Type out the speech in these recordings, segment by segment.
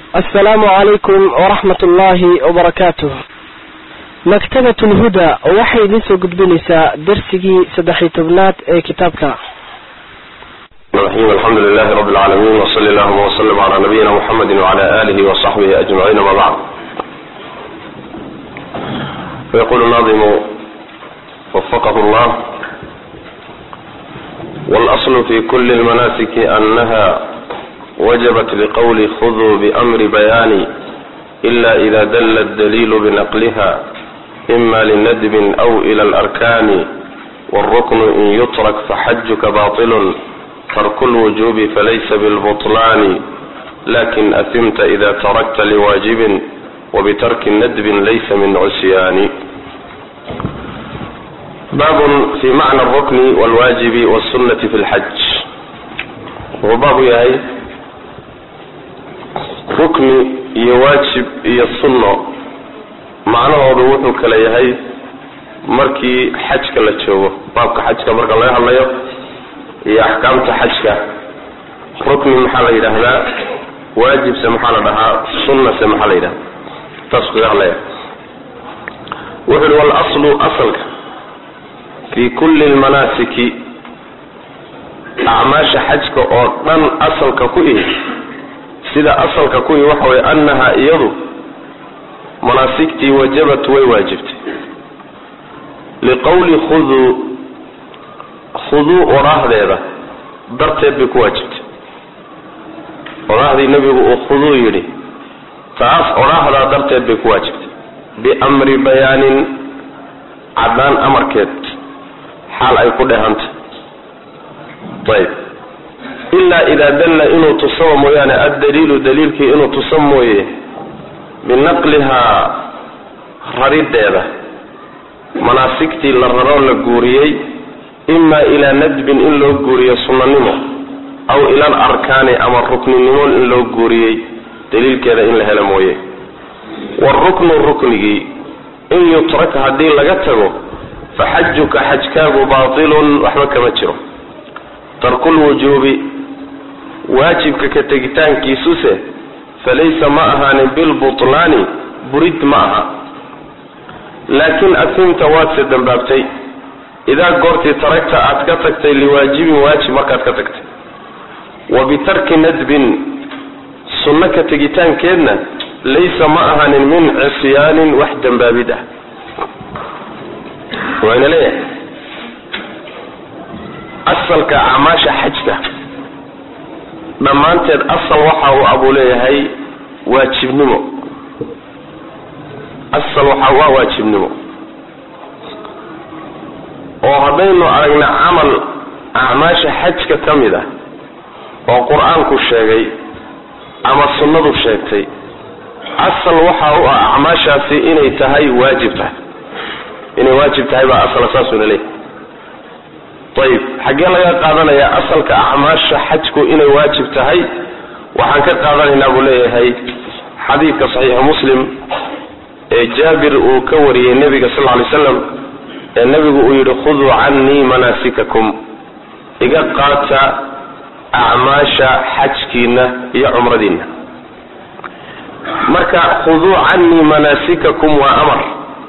asalaamu calaykum waraxmat ullaahi wabarakaatuh maktabat lhuda waxay idiin soo gudbinaysaa darsigii saddex-iyo tobnaad ee kitaabka الرحيم الحمد لله رب العالمين وصلى اللهم وسلم على نبينا محمد وعلى آله وصحبه أجمعين ما بعد فيقول الناظم وفقه الله والأصل في كل المناسك أنها وجبت لقول خذوا بأمر بيان إلا إذا دل الدليل بنقلها إما لندب أو إلى الأركان والركن إن يترك فحجك باطل ترك الوجوب فليس بالبطلان لكن أثمت إذا تركت لواجب وبترك ندب ليس من عصيان باب في معنى الركن والواجب والسنة في الحج وباب يهي ركن يواجب يصنع macnahoodu wuxuu kala yahay markii xajka la joogo baabka xajka marka laga hadlayo iyo axkaamta xajka rukni maxaa la yidhaahdaa waajibse maxaa la dhahaa sunnase maxaa la yidhahdaa taasuu kaga hadlaya wuxu uhi walaslu asalka fii kulli lmanaasiki acmaasha xajka oo dhan asalka ku ihi sida asalka ku ihi waxa weye annaha iyadu manaasigtii wajabat way waajibtay liqowli khuduu khuduu odhaahdeeda darteed bay ku waajibtay odhaahdii nebigu uu khuduu yidhi taas odhaahdaa darteed bay ku waajibtay biamri bayaanin caddaan amarkeed xaal ay ku dhehantay ayb ilaa idaa dalla inuu tusaba mooyaane addaliilu daliilkii inuu tusa mooye binaqlihaa rariddeeda manaasigtii la raroo la guuriyey imaa ilaa nadbin in loo guuriyo sunnanimo aw ila al arkaani ama rukninimo in loo guuriyey daliilkeeda in la helo mooye waruknu ruknigii in yutrak haddii laga tago fa xajuka xajkaagu baatilun waxba kama jiro tarkulwujuubi waajibka ka tegitaankiisuse falaysa ma ahaanin bilbutlaani burid ma aha laakin asimta waadse dambaabtay idaa goortii taragta aad ka tagtay liwaajibin waajib markaad ka tagtay wa bitarki nadbin sunno ka tegitaankeedna laysa ma ahaanin min cisyaanin wax dambaabid ah wayna leeyahay asalka acmaasha xajka dhammaanteed asal waxa uu abuu leeyahay waajibnimo asal waxa waa waajibnimo oo haddaynu aragna camal acmaasha xajka ka mid ah oo qur-aanku sheegay ama sunnadu sheegtay asal waxa u ah acmaashaasi inay tahay waajib tahay inay waajib tahay baa asala saasuna leeyahay ayib xaggee laga qaadanayaa asalka acmaasha xajku inay waajib tahay waxaan ka qaadanaynaa buu leeyahay xadiidka saxiixu muslim ee jaabir uu ka wariyey nebiga sal ly slam ee nebigu uu yidhi khuduu cannii manaasikakum iga qaata acmaasha xajkiina iyo cumradiina marka khuduu cannii manaasikakum waa amar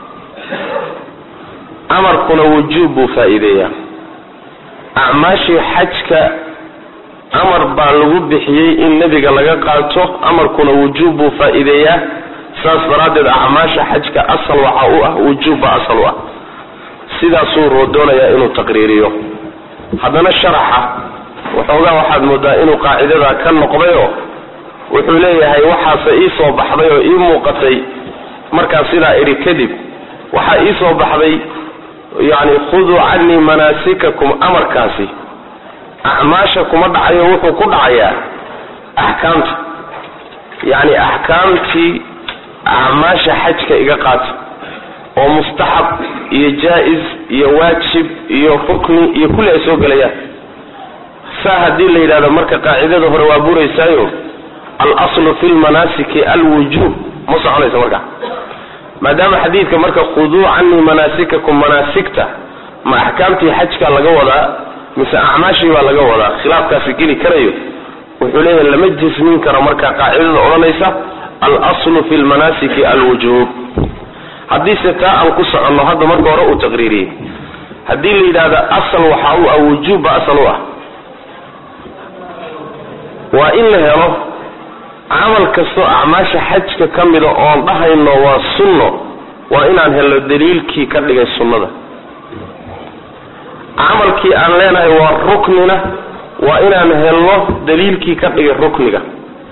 amarkuna wujuub buu faa-iideeyaa acmaashii xajka amar baa lagu bixiyey in nebiga laga qaato amarkuna wujuub buu faa-iideeyaa saas daraaddeed acmaasha xajka asal waxa u ah wujuub baa asal u ah sidaasuu roo doonayaa inuu taqriiriyo haddana sharaxa waxoogaa waxaad moodaa inuu qaacidada ka noqdayoo wuxuu leeyahay waxaase ii soo baxday oo ii muuqatay markaa sidaa idhi kadib waxaa ii soo baxday yacni khuduu cannii manaasikakum amarkaasi acmaasha kuma dhacayo wuxuu ku dhacayaa axkaamta yacni axkaamtii acmaasha xajka iga qaata oo mustaxab iyo jaa-is iyo waajib iyo rukni iyo kulli ay soo gelayaan saa haddii la yidhahdo marka qaacidada hore waa buraysaayo al-aslu fi lmanaasiki alwujuub ma soconaysa markaa maadaama xadiidka marka khuduu canii manaasikakum manaasigta ma axkaamtii xajka laga wadaa mise acmaashii baa laga wadaa khilaafkaasi geli karayo wuxuu leeyahay lama jismin karo marka qaacidada odhanaysa alaslu fi lmanaasiki alwujuub haddiise taa aan ku soconno hadda marka hore uu taqriiriyey haddii la yidhaahdo asal waxaa u ah wujuubba asal u ah waa in la helo camal kastoo acmaasha xajka ka mida oon dhahayno waa sunno waa inaan helno daliilkii ka dhigay sunnada camalkii aan leenahay waa ruknina waa inaan helno daliilkii ka dhigay rukniga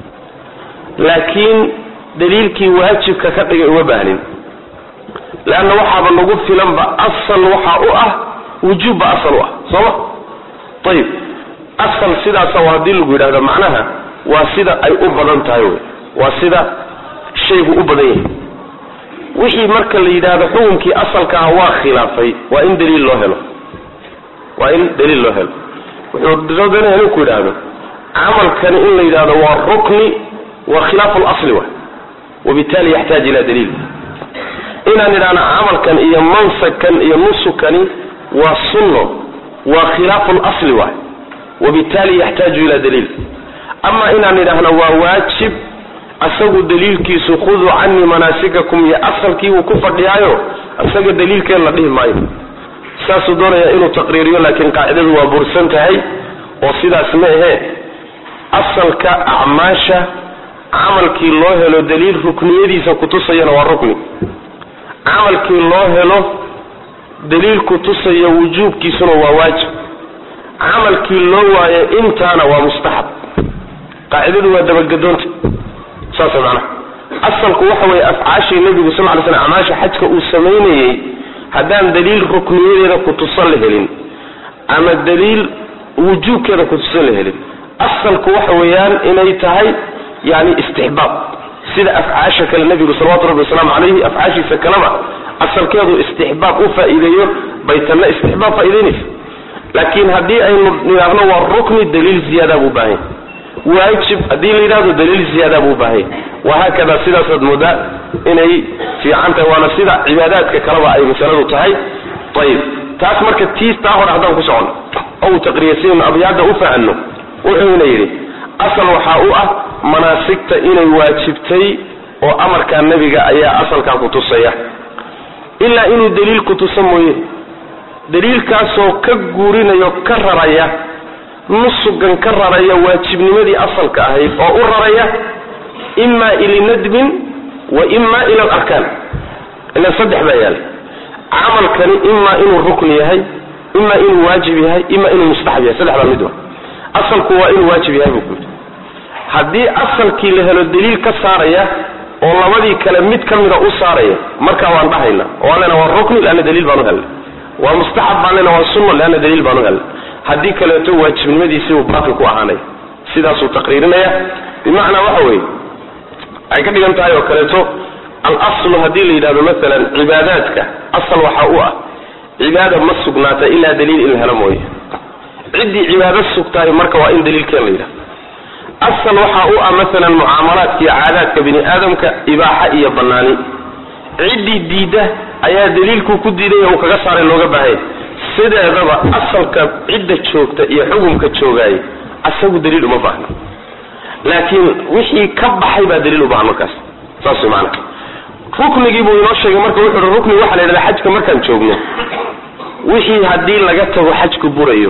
laakiin daliilkii waajibka ka dhigay uma baahnin leanna waxaaba nagu filanba asal waxaa u ah wujuubba asal u ah sooma ayib asal sidaasa waa haddii lagu yidhahdo macnaha waa sida ay u badan tahay wey waa sida shaygu u badan yahay wixii marka la yidhaahdo xukunkii asalkaah waa khilaafay waa in daliil loo helo waa in daliil loo helo wuxuu doonaya inuu ku yidhaahdo camalkani in la yidhahdo waa rukni waa khilaafu lasli wa wabitali yaxtaaj ila daliil inaan idhaahno camalkan iyo mansagkan iyo nusukani waa sunno waa khilaafu lasli waay wabitali yaxtaaju ila daliil ama inaan idhaahno waa waajib asagu daliilkiisu khuduu canii manaasikakum iyo asalkii uu ku fadhiyaayo isaga daliilkeen la dhihi maayo saasuu doonaya inuu taqriiriyo laakiin qaacidadu waa bursan tahay oo sidaas ma ahee asalka acmaasha camalkii loo helo daliil rukniyadiisa kutusayana waa rukni camalkii loo helo daliil kutusaya wujuubkiisuna waa waajib camalkii loo waayo intaana waa mustaxab qaacidadu waa dabagedoonta saas macnaha asalku waxa weeye afcaashii nebigu sal ly slam acmaasha xajka uu samaynayey haddaan daliil rukniyadeeda kutusan la helin ama daliil wujuubkeeda kutusan la helin asalku waxa weeyaan inay tahay yani istixbaab sida afcaasha kale nebigu salawatu rabbi wasalaamu calayhi afcaashiisa kaleba asalkeedu istixbaab u faa'iideeyo bay tanna istixbaab faa'iideynaysa laakiin haddii aynu nidhaahno waa rukni daliil ziyaada buu baahanya waajib haddii la yidhahdo daliil ziyaada buu baahanya wahaakada sidaasaad moodaa inay fiican tahay waana sida cibaadaadka kaleba ay masaladu tahay ayib taas marka tiis taa hore haddaan ku socono oo uu taqriyasayno abyaadda u fahanno wuxuuna yidhi asal waxaa u ah manaasigta inay waajibtay oo amarkaa nebiga ayaa asalkaa kutusaya ilaa inuu daliil kutusa mooye daliilkaasoo ka guurinayo ka raraya nusugan ka raraya waajibnimadii asalka ahayd oo u raraya ima ilinadbin wa ima ila alarkaan ila saddex baa yaala camalkani ima inuu rukni yahay ima inuu waajib yahay ima inuu mustaxab yahay saddexdaa mid wa asalku waa inuu waajib yahay buu ku yidhi haddii asalkii la helo daliil ka saaraya oo labadii kale mid ka mida u saaraya markaa waan dhahayna oo allena waa rukni leanna daliil baan u helnay waa mustaxab baan lena waa sunno leanna daliil baan u helnay haddii kaleeto waajibnimadiisii uu baaqi ku ahaanaya sidaasuu taqriirinaya bimacnaa waxa weeye ay ka dhigan tahay oo kaleeto alaslu haddii la yidhahdo maalan cibaadaadka asal waxaa u ah cibaada ma sugnaata ilaa daliil in la helo mooye ciddii cibaado sugtahay marka waa in daliilkeen la yidhahdo asal waxaa u ah maalan mucaamalaadka iyo caadaadka bini aadamka ibaaxa iyo banaani ciddii diidda ayaa daliilkuu ku diidaya uu kaga saaray looga baahanya sideedaba asalka cidda joogta iyo xukunka joogaayay asagu daliil uma baahna laakiin wixii ka baxay baa daliil u baahan markaas saas way maanaa ruknigii buu inoo sheegay marka wuxu uhi rukni waxaa la yidhahda xajka markaan joogno wixii haddii laga tago xajku burayo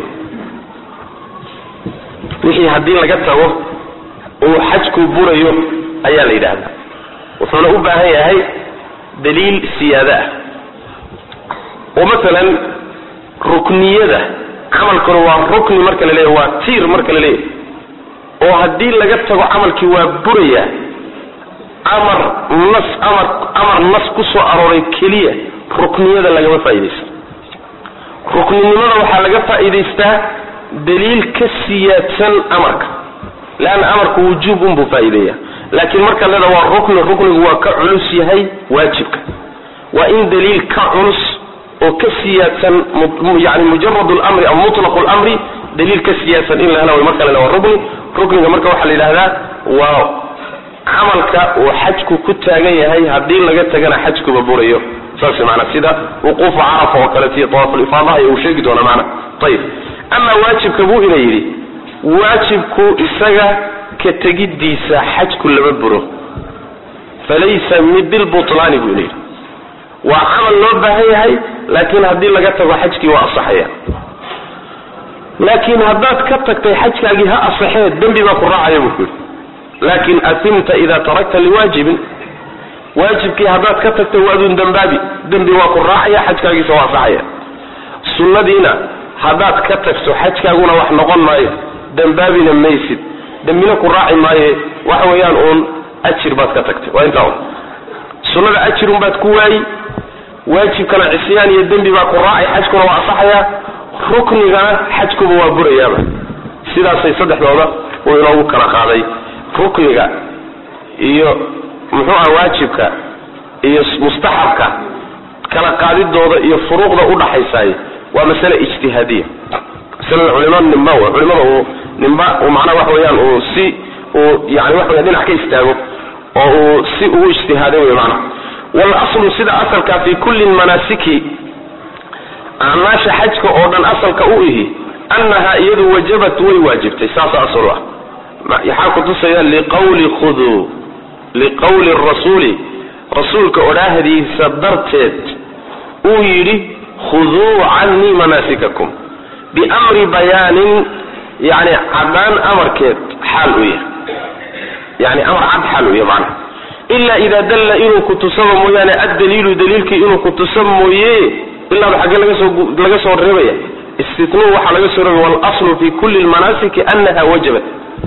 wixii haddii laga tago uu xajku burayo ayaa la yidhaahdaa wuxuuna u baahan yahay daliil siyaado ah oo masalan rukniyada camalkuna waa rukni marka la leeyahy waa tiir marka la leeyahy oo haddii laga tago camalkii waa buraya amar nas amar amar nas ku soo arooray keliya rukniyada lagama faa'iidaysto rukninimada waxaa laga faa'iidaystaa daliil ka siyaadsan amarka leanna amarka wujuub unbuu faa'iideeya laakiin marka leeda waa rukni ruknigu waa ka culus yahay waajibka waa in daliil ka culus oo ka siyaadsan yani mujarad lamri ama mutlaq lamri daliil ka siyaadsan in la hela way marka lena waa rukni rukniga marka waxaa la yidhahdaa waa camalka uu xajku ku taagan yahay haddii laga tagana xajkuba burayo saas maanaa sida wuquufu carafa oo kaleeto iyo tawaafulifaadaha iyo uu sheegi doona maana ayib amaa waajibka buu ina yidhi waajibku isaga ka tegiddiisa xajku lama buro falaysa bilbutlaani buu yidhi waa camal loo baahan yahay laakiin haddii laga tago xajkii waa asaxaya laakiin haddaad ka tagtay xajkaagii ha asaxee dembi baa ku raacaya buu ku yidhi laakin atimta idaa tarakta liwaajibin waajibkii haddaad ka tagtay waadun dembaabi dembi waa ku raacaya xajkaagiisa waa asaxaya sunnadiina haddaad ka tagto xajkaaguna wax noqon maayo dembaabina maysid dembina ku raaci maaye waxa weeyaan uun ajir baad ka tagtay waa intaa un sunnada ajirun baad ku waayi waajibkana cisyaan iyo dembi baa ku raacay xajkuna waa asaxaya ruknigana xajkuba waa burayaaba sidaasay saddexdooda uu inoogu kala qaaday rukniga iyo muxuu ah waajibka iyo mustaxabka kala qaadidooda iyo furuuqda udhaxaysaay waa masale ijtihaadiya masalada culimada nimba w culimada uu nimba uu macnaha waxa weeyaan uu si uu yani waxa weya dhinac ka istaago oo uu si ugu ijtihaaday wey macnaha walaslu sida asalka fi kulli manaasiki acmaasha xajka oo dhan asalka u ihi annaha iyadu wajabat way waajibtay saasa asal ah yaxaa kutusaya liqawli khuduu liqawli rasuuli rasuulka odhaahdiisa darteed uu yidhi khuduu cannii manaasikakum biamri bayaanin yani cadaan amarkeed xaal u yahay yani amar cad xaal u yahay macnaha ila ida dalla inuu kutusaba mooyaane addaliilu daliilkii inuu kutusa mooye ilaaba xaggee lagasoo laga soo reebaya istitnuu waxaa laga soo reebaya walaslu fi kulli lmanaasiki annaha wajabat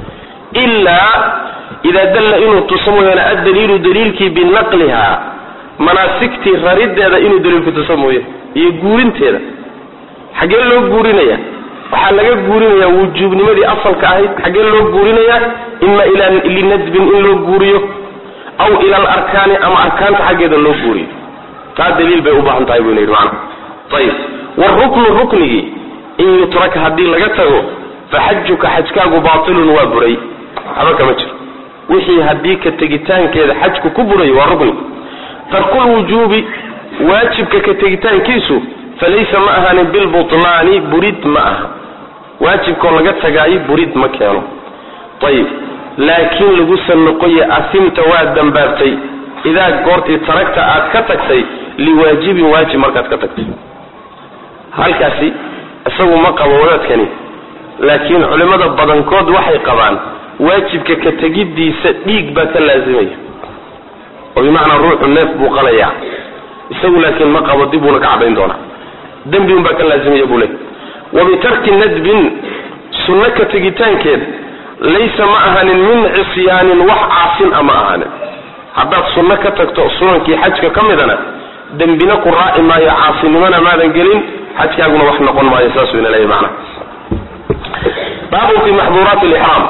ilaa ida dalla inuu tuso mooyaane addaliilu daliilkii binaqliha manaasigtii rarideeda inuu daliilku tuso mooye iyo guurinteeda xaggee loo guurinaya waxaa laga guurinaya wujuubnimadii asalka ahayd xaggee loo guurinaya ima ila linadbin in loo guuriyo aw ila alarkaani ama arkaanta xaggeeda loo guuriyo taa daliil bay u baahan tahay buu yidhi macana ayib waruknu ruknigii in yutrak haddii laga tago faxajuka xajkaagu baatilun waa buray waxba kama jiro wixii haddii ka tegitaankeeda xajku ku buray waa rukni tarkulwujuubi waajibka ka tegitaankiisu falaysa ma ahaanin bilbutlaani burid ma aha waajibkoo laga tagaayo burid ma keeno ayib laakiin lagusa noqoye asimta waa dambaabtay idaa goortii taragta aad ka tagtay liwaajibin waajib markaad ka tagtay halkaasi isagu ma qabo wadaadkani laakiin culimmada badankood waxay qabaan waajibka ka tegiddiisa dhiig baa ka laasimaya oo bimacnaa ruuxu neef buu qalayaa isagu laakiin ma qabo dib buuna ka cadhayn doonaa dembi un baa ka laasimaya buu leey wa bitarki nadbin sunno ka tegitaankeed laysa ma ahanin min cisyaanin wax caasin a ma ahanin haddaad sunno ka tagto sunankii xajka ka midana dembina ku raaci maayo caasinimona maadan gelin xajkaaguna wax noqon maayo saasuu ina leeyahy macnaha baabun fi maxduuraati lixraam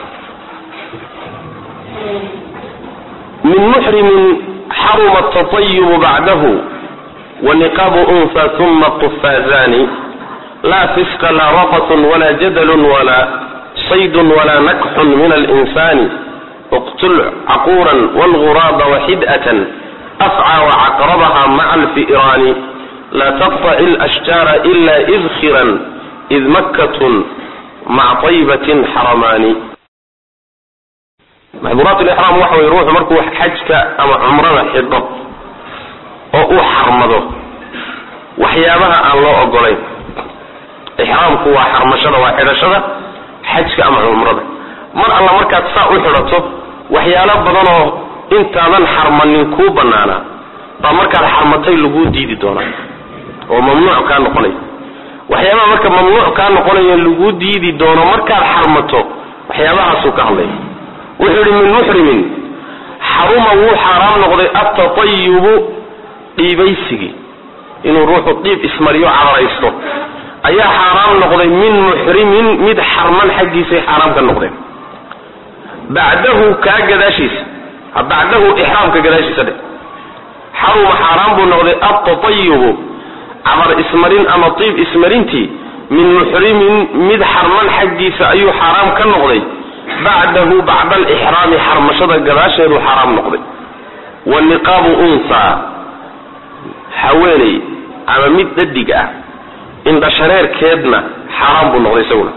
min muxrimin xaruma atatayubu bacdahu waniqaabu unha uma qufaazani laa fisqa laa rafatun walaa jadalun walaa saydun walaa nakxun min alinsani اqtul caquura wاlغuraaba waxid'atan afcى wcaqrabaha maca alfi'raani laa taqطaci اlأshjaara ila idkiran id makkatun maca طaybatin xaramaani maxduuraat lixraam waxa weye ruuxu markuu xajka ama cumrada xidho oo uu xarmado waxyaabaha aan loo ogolayn ixraamku waa xarmashada waa xidhashada xajka ama cumrada mar alla markaad saa u xidhato waxyaalo badanoo intaadan xarmanin kuu banaanaa baa markaad xarmatay laguu diidi doonaa oo mamnuuc kaa noqonaya waxyaabaha marka mamnuuc kaa noqonaya laguu diidi doono markaad xarmato waxyaabahaasuu ka hadlaya wuxuu yihi min muxrimin xaruma wuu xaaraam noqday atatayubu dhiibaysigii inuu ruuxu dhiib ismariyo cadaraysto ayaa xaaraam noqday min muxrimin mid xarman xaggiisay xaaraam ka noqdeen bacdahu kaa gadaashiisa bacdahu ixraamka gadaashiisa dhe xaruma xaaraan buu noqday atatayubu cabar ismarin ama tiib ismarintii min muxrimin mid xarman xaggiisa ayuu xaaraam ka noqday bacdahu bacda alixraami xarmashada gadaasheedu xaaraam noqday waniqaabu unsaa haweeney ama mid dhadig ah indhashareerkeedna xaaraam buu noqday isaguna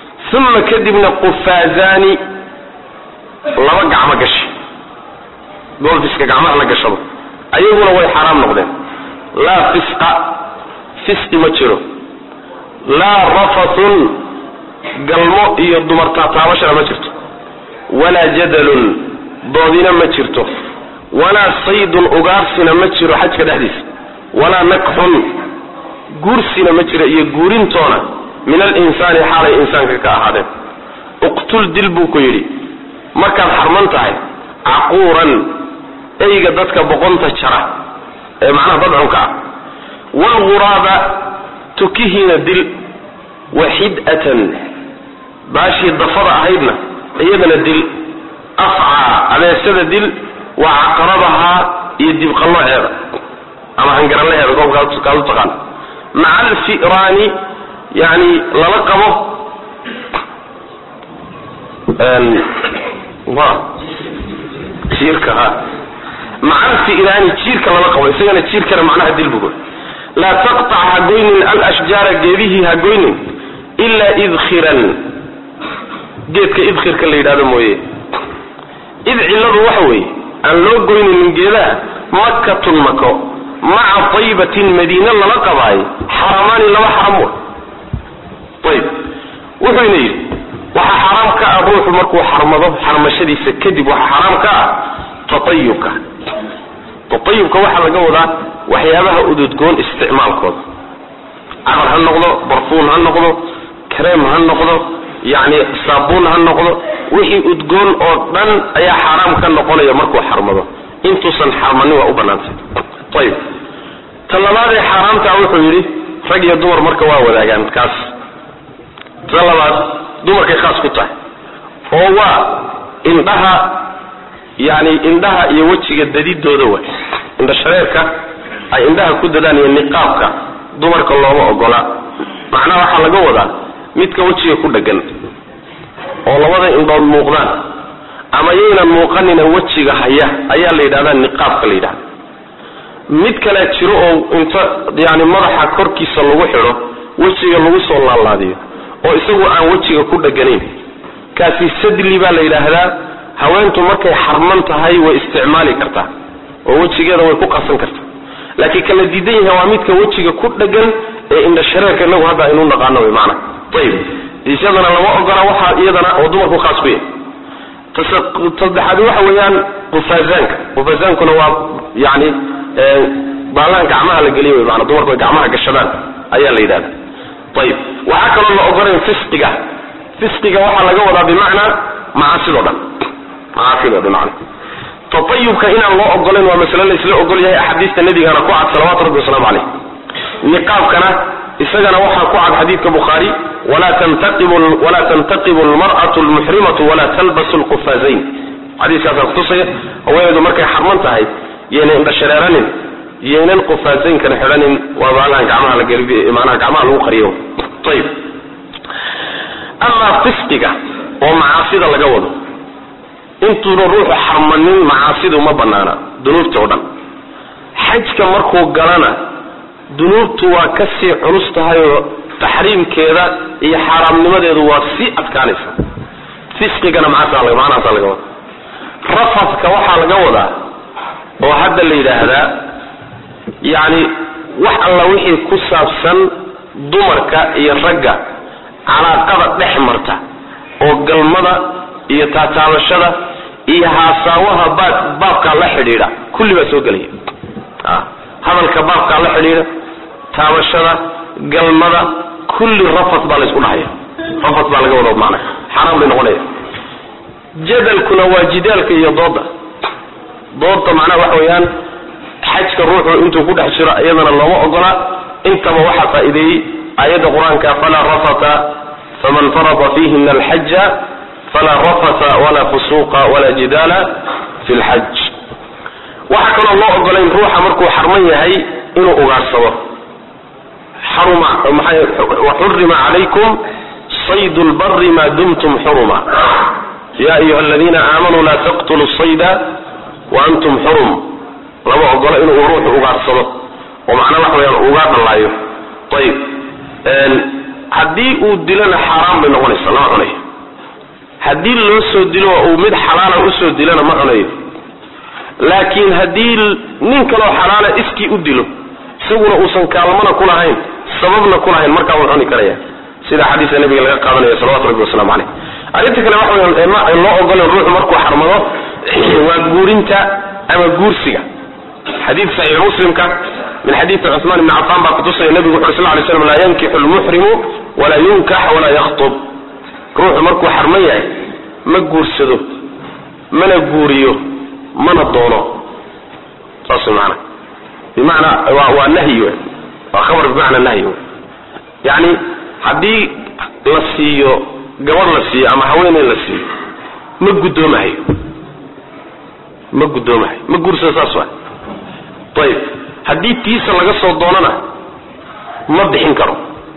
uma kadibna qufaazaani laba gacmo gashi golfiska gacmaha la gashado ayaguna way xaaraam noqdeen laa fisqa fisqi ma jiro laa rafathun galmo iyo dumar taataabashana ma jirto walaa jadalun doodina ma jirto walaa saydun ugaarsina ma jiro xajka dhexdiisa walaa nakxun guursina ma jiro iyo guurintoona min alinsaani xaalay insaanka ka ahaadeen uqtul dil buu ku yidhi markaad xarman tahay caquuran eyga dadka boqonta jara ee macnaha dadcunka ah waalghuraaba tukihiina dil waxid'atan baashii dafada ahaydna iyadana dil afcaa abeesada dil wa caqrabahaa iyo dibqallooceeda ama hangaralaheeda goobkaad u taqaan maca alfi'raani yani lala qabo jiirka ha maca alfi'raani jiirka lala qabo isagana jiirkana macnaha dil bugo laa taqtac ha goynin alashjaara geedihii ha goynin ilaa idkhiran geedka idkhirka la yidhahdo mooye id cilladu waxa weeye aan loo goynaynin geedaha makatun mako maca taybatin madiine lala qabaayo xaramaani laba xaram wa ayb wuxuyna yidhi waxaa xaraam ka ah ruuxu markuu xarmado xarmashadiisa kadib waxaa xaraam ka ah tatayubka tatayubka waxaa laga wadaa waxyaabaha ududgoon isticmaalkooda carar ha noqdo barfuun ha noqdo kareem ha noqdo yacni saabuun ha noqdo wixii udgoon oo dhan ayaa xaaraam ka noqonaya markuu xarmado intuusan xarmanin waa u banaantay ayib ta labaadee xaaraamtaa wuxuu yidhi rag iyo dumar marka waa wadaagaan kaas ta labaad dumarkay khaas ku tahay oo waa indhaha yani indhaha iyo wejiga dadidooda way indha shareerka ay indhaha ku dadaan iyo niqaabka dumarka looma ogola macnaha waxaa laga wadaa midka wejiga ku dhegan oo labada indhood muuqdaan ama yaynan muuqanina wejiga haya ayaa la yidhahdaa niqaabka la yidhahda mid kale jiro oo inta yani madaxa korkiisa lagu xidho wejiga lagu soo laalaadiyo oo isagu aan wejiga ku dheganayn kaasi sadli baa la yidhaahdaa haweentu markay xarman tahay way isticmaali kartaa oo wejigeeda way ku qasan kartaa laakiin kala diidan yahay waa midka wejiga ku dhegan ee indha shareerka inagu hadda aynu naqaano wy maana ayib isyadana lama ogola waxaa iyadana oo dumarku khaas ku yahay saddexaad waxa weeyaan qufazaanka qufazaankuna waa yani baalaha gacmaha la geliya wy maana dumarku ay gacmaha gashadaan ayaa la yidhahda ayib waxaa kaloo la ogolayn fisqiga fisqiga waxaa laga wadaa bimacnaa macaasidoo dhan macaasidoo dhan macna tatayubka inaan loo ogolayn waa masale laysla ogol yahay axaadiista nabigana ku cad salawatu rabbi wasalaamu caleyh niqaabkana isagana waxaa ku cad xadiidka bukhaari walaa tantaqibu walaa tantaqibu almar'atu almuxrimatu walaa talbasu lqufazayn xadiiskaasaa kutusaya haweenaydu markay xarman tahay yayna indha shareeranin yaynan qufazaynkana xidhanin waa baalahan gacmaha la geli maanaha gacmaha lagu qariyo ayib amaa fisqiga oo macaasida laga wado intuuna ruuxu xarmanin macaasidu ma banaana dunuubta oo dhan xajka markuu galana dunuubtu waa ka sii culus tahay oo taxriimkeeda iyo xaaraamnimadeedu waa sii adkaanaysa fisqigana macnahaasaa laga wada rafadka waxaa laga wadaa oo hadda la yidhaahdaa yacni wax alla wixii ku saabsan dumarka iyo ragga calaaqada dhex marta oo galmada iyo taataabashada iyo haasaawaha baab baabkaa la xidhiidha kulli baa soo gelaya hadalka baabkaa la xidhiidha taabashada galmada kulli rafat baa laysku dhahaya rafat baa laga wada macna xaaraan bay noqonaya jadalkuna waa jidaalka iyo dooda doodda macnaha waxa weeyaan xajka ruuxu intuu ku dhex jiro iyadana looma ogola intaba waxaa faa'iideeyey aayadda qur-aanka falaa rafata faman farada fiihina alxaja falaa rafata walaa fusuuqa walaa jidaala fi lxaj waxaa kaloo loo ogolayn ruuxa markuu xarman yahay inuu ugaarsado xaruma waxurima calaykum saydu lbari ma dumtum xuruma ya ayuha aladiina aamanuu laa taqtuluu sayda waantum xurum lama ogola inuu ruuxu ugaarsado oo macnaa waxa weyaan ugaa dhallaayo ayib haddii uu dilona xaaraan bay noqonaysa lama cunayo haddii loo soo dilo uu mid xalaala usoo dilona ma cunayo laakiin haddii nin kaloo xalaala iskii u dilo isaguna uusan kaalmana ku lahayn sababna ku lahayn markaa wuu cuni karaya sida xadiiska nabiga laga qaadanayo salawatu rabbi waslamu caleyh arrinta kale waxa weya ma loo ogolen ruuxu markuu xarmado waa guurinta ama guursiga xadiid saxiix muslimka min xadiidi cuثmaan ibni cafaan baa kutusaya nebigu wuxu sl lay slam laa yankixu lmuxrimu walaa yunkax walaa yakhtub ruuxu markuu xarman yahay ma guursado mana guuriyo mana doono saas maana bimacnaa waa waa nahyi w waa khabar bimacnaa nahyi w yani haddii la siiyo gabadh la siiyo ama haweeney la siiyo ma guddoomahayo ma guddoomahayo ma guursado saas waa ayib haddii tiisa laga soo doonana ma bixin karo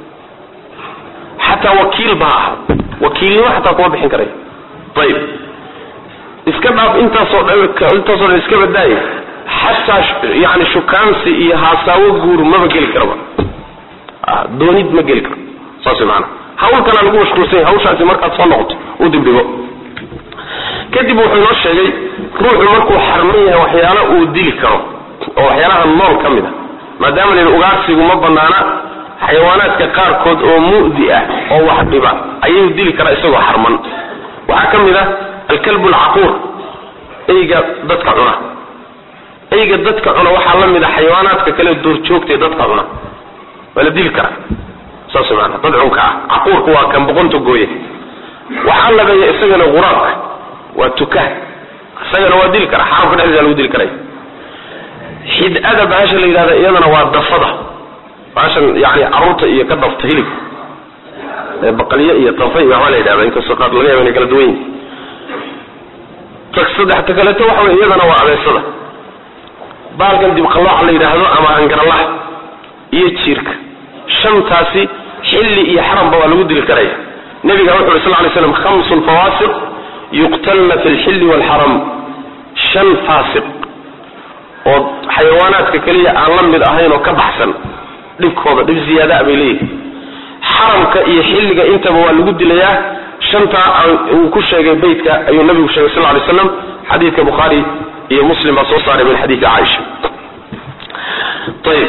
xataa wakiil ba ha ahaa wakiilnimo xataa kuma bixin karayo ayib iska dhaaf intaasoo dhan intaasoo dhan iska badaaye xataa yani shukaansi iyo haasaawo guur maba geli karaba doonid ma geli karo saas maana hawl kalaa lagu mashquulsanya hawshaasi markaad soo noqoto u dibdhigo kadib wuxuu inoo sheegay ruuxu markuu xarman yahay waxyaalo uu dili karo oo waxyaalaha nool ka mid a maadaama la yidhi ugaarsigu ma banaana xayawaanaadka qaarkood oo mu'di ah oo wax dhiba ayuu dili karaa isagoo xarman waxaa ka mid ah alkalbu alcaquur eyga dadka cuna eyga dadka cuna waxaa la mid a xayawaanaadka kale duurjoogtae dadka cuna waa la dili karaa saas maana dad cunka ah caquurku waa kan boqonta gooye waxaa labeeya isagana quraabka waa tuka isagana waa dili karaa xaramka dhexdiisa lagu dili karaya xid-ada bahasha la yidhahda iyadana waa dafada bahashan yani caruurta iyo ka dafta hilibka ee baqalyo iyo dafa iyo waxbaa la yidhahda inkastoo qaar laga yaba inay kala duwan yihin ta saddex ta kaleeto waxa wey iyadana waa abeesada baalkan dibqalooca la yidhaahdo ama hangaralaha iyo jiirka shantaasi xilli iyo xaramba waa lagu dili karaya nabiga wuxu uri sal lay slam khamsun fawaasiq yuqtalna fi lxilli waalxaram shan faasiq oo xayawaanaadka keliya aan la mid ahayn oo ka baxsan dhibkooda dhib ziyaadaa bay leeyihin xaramka iyo xilliga intaba waa lagu dilayaa shantaa uu ku sheegay beytka ayuu nabigu sheegay sal lay slam xadiidka bukhaari iyo muslim baa soo saaray min xadiidi caaisha ayib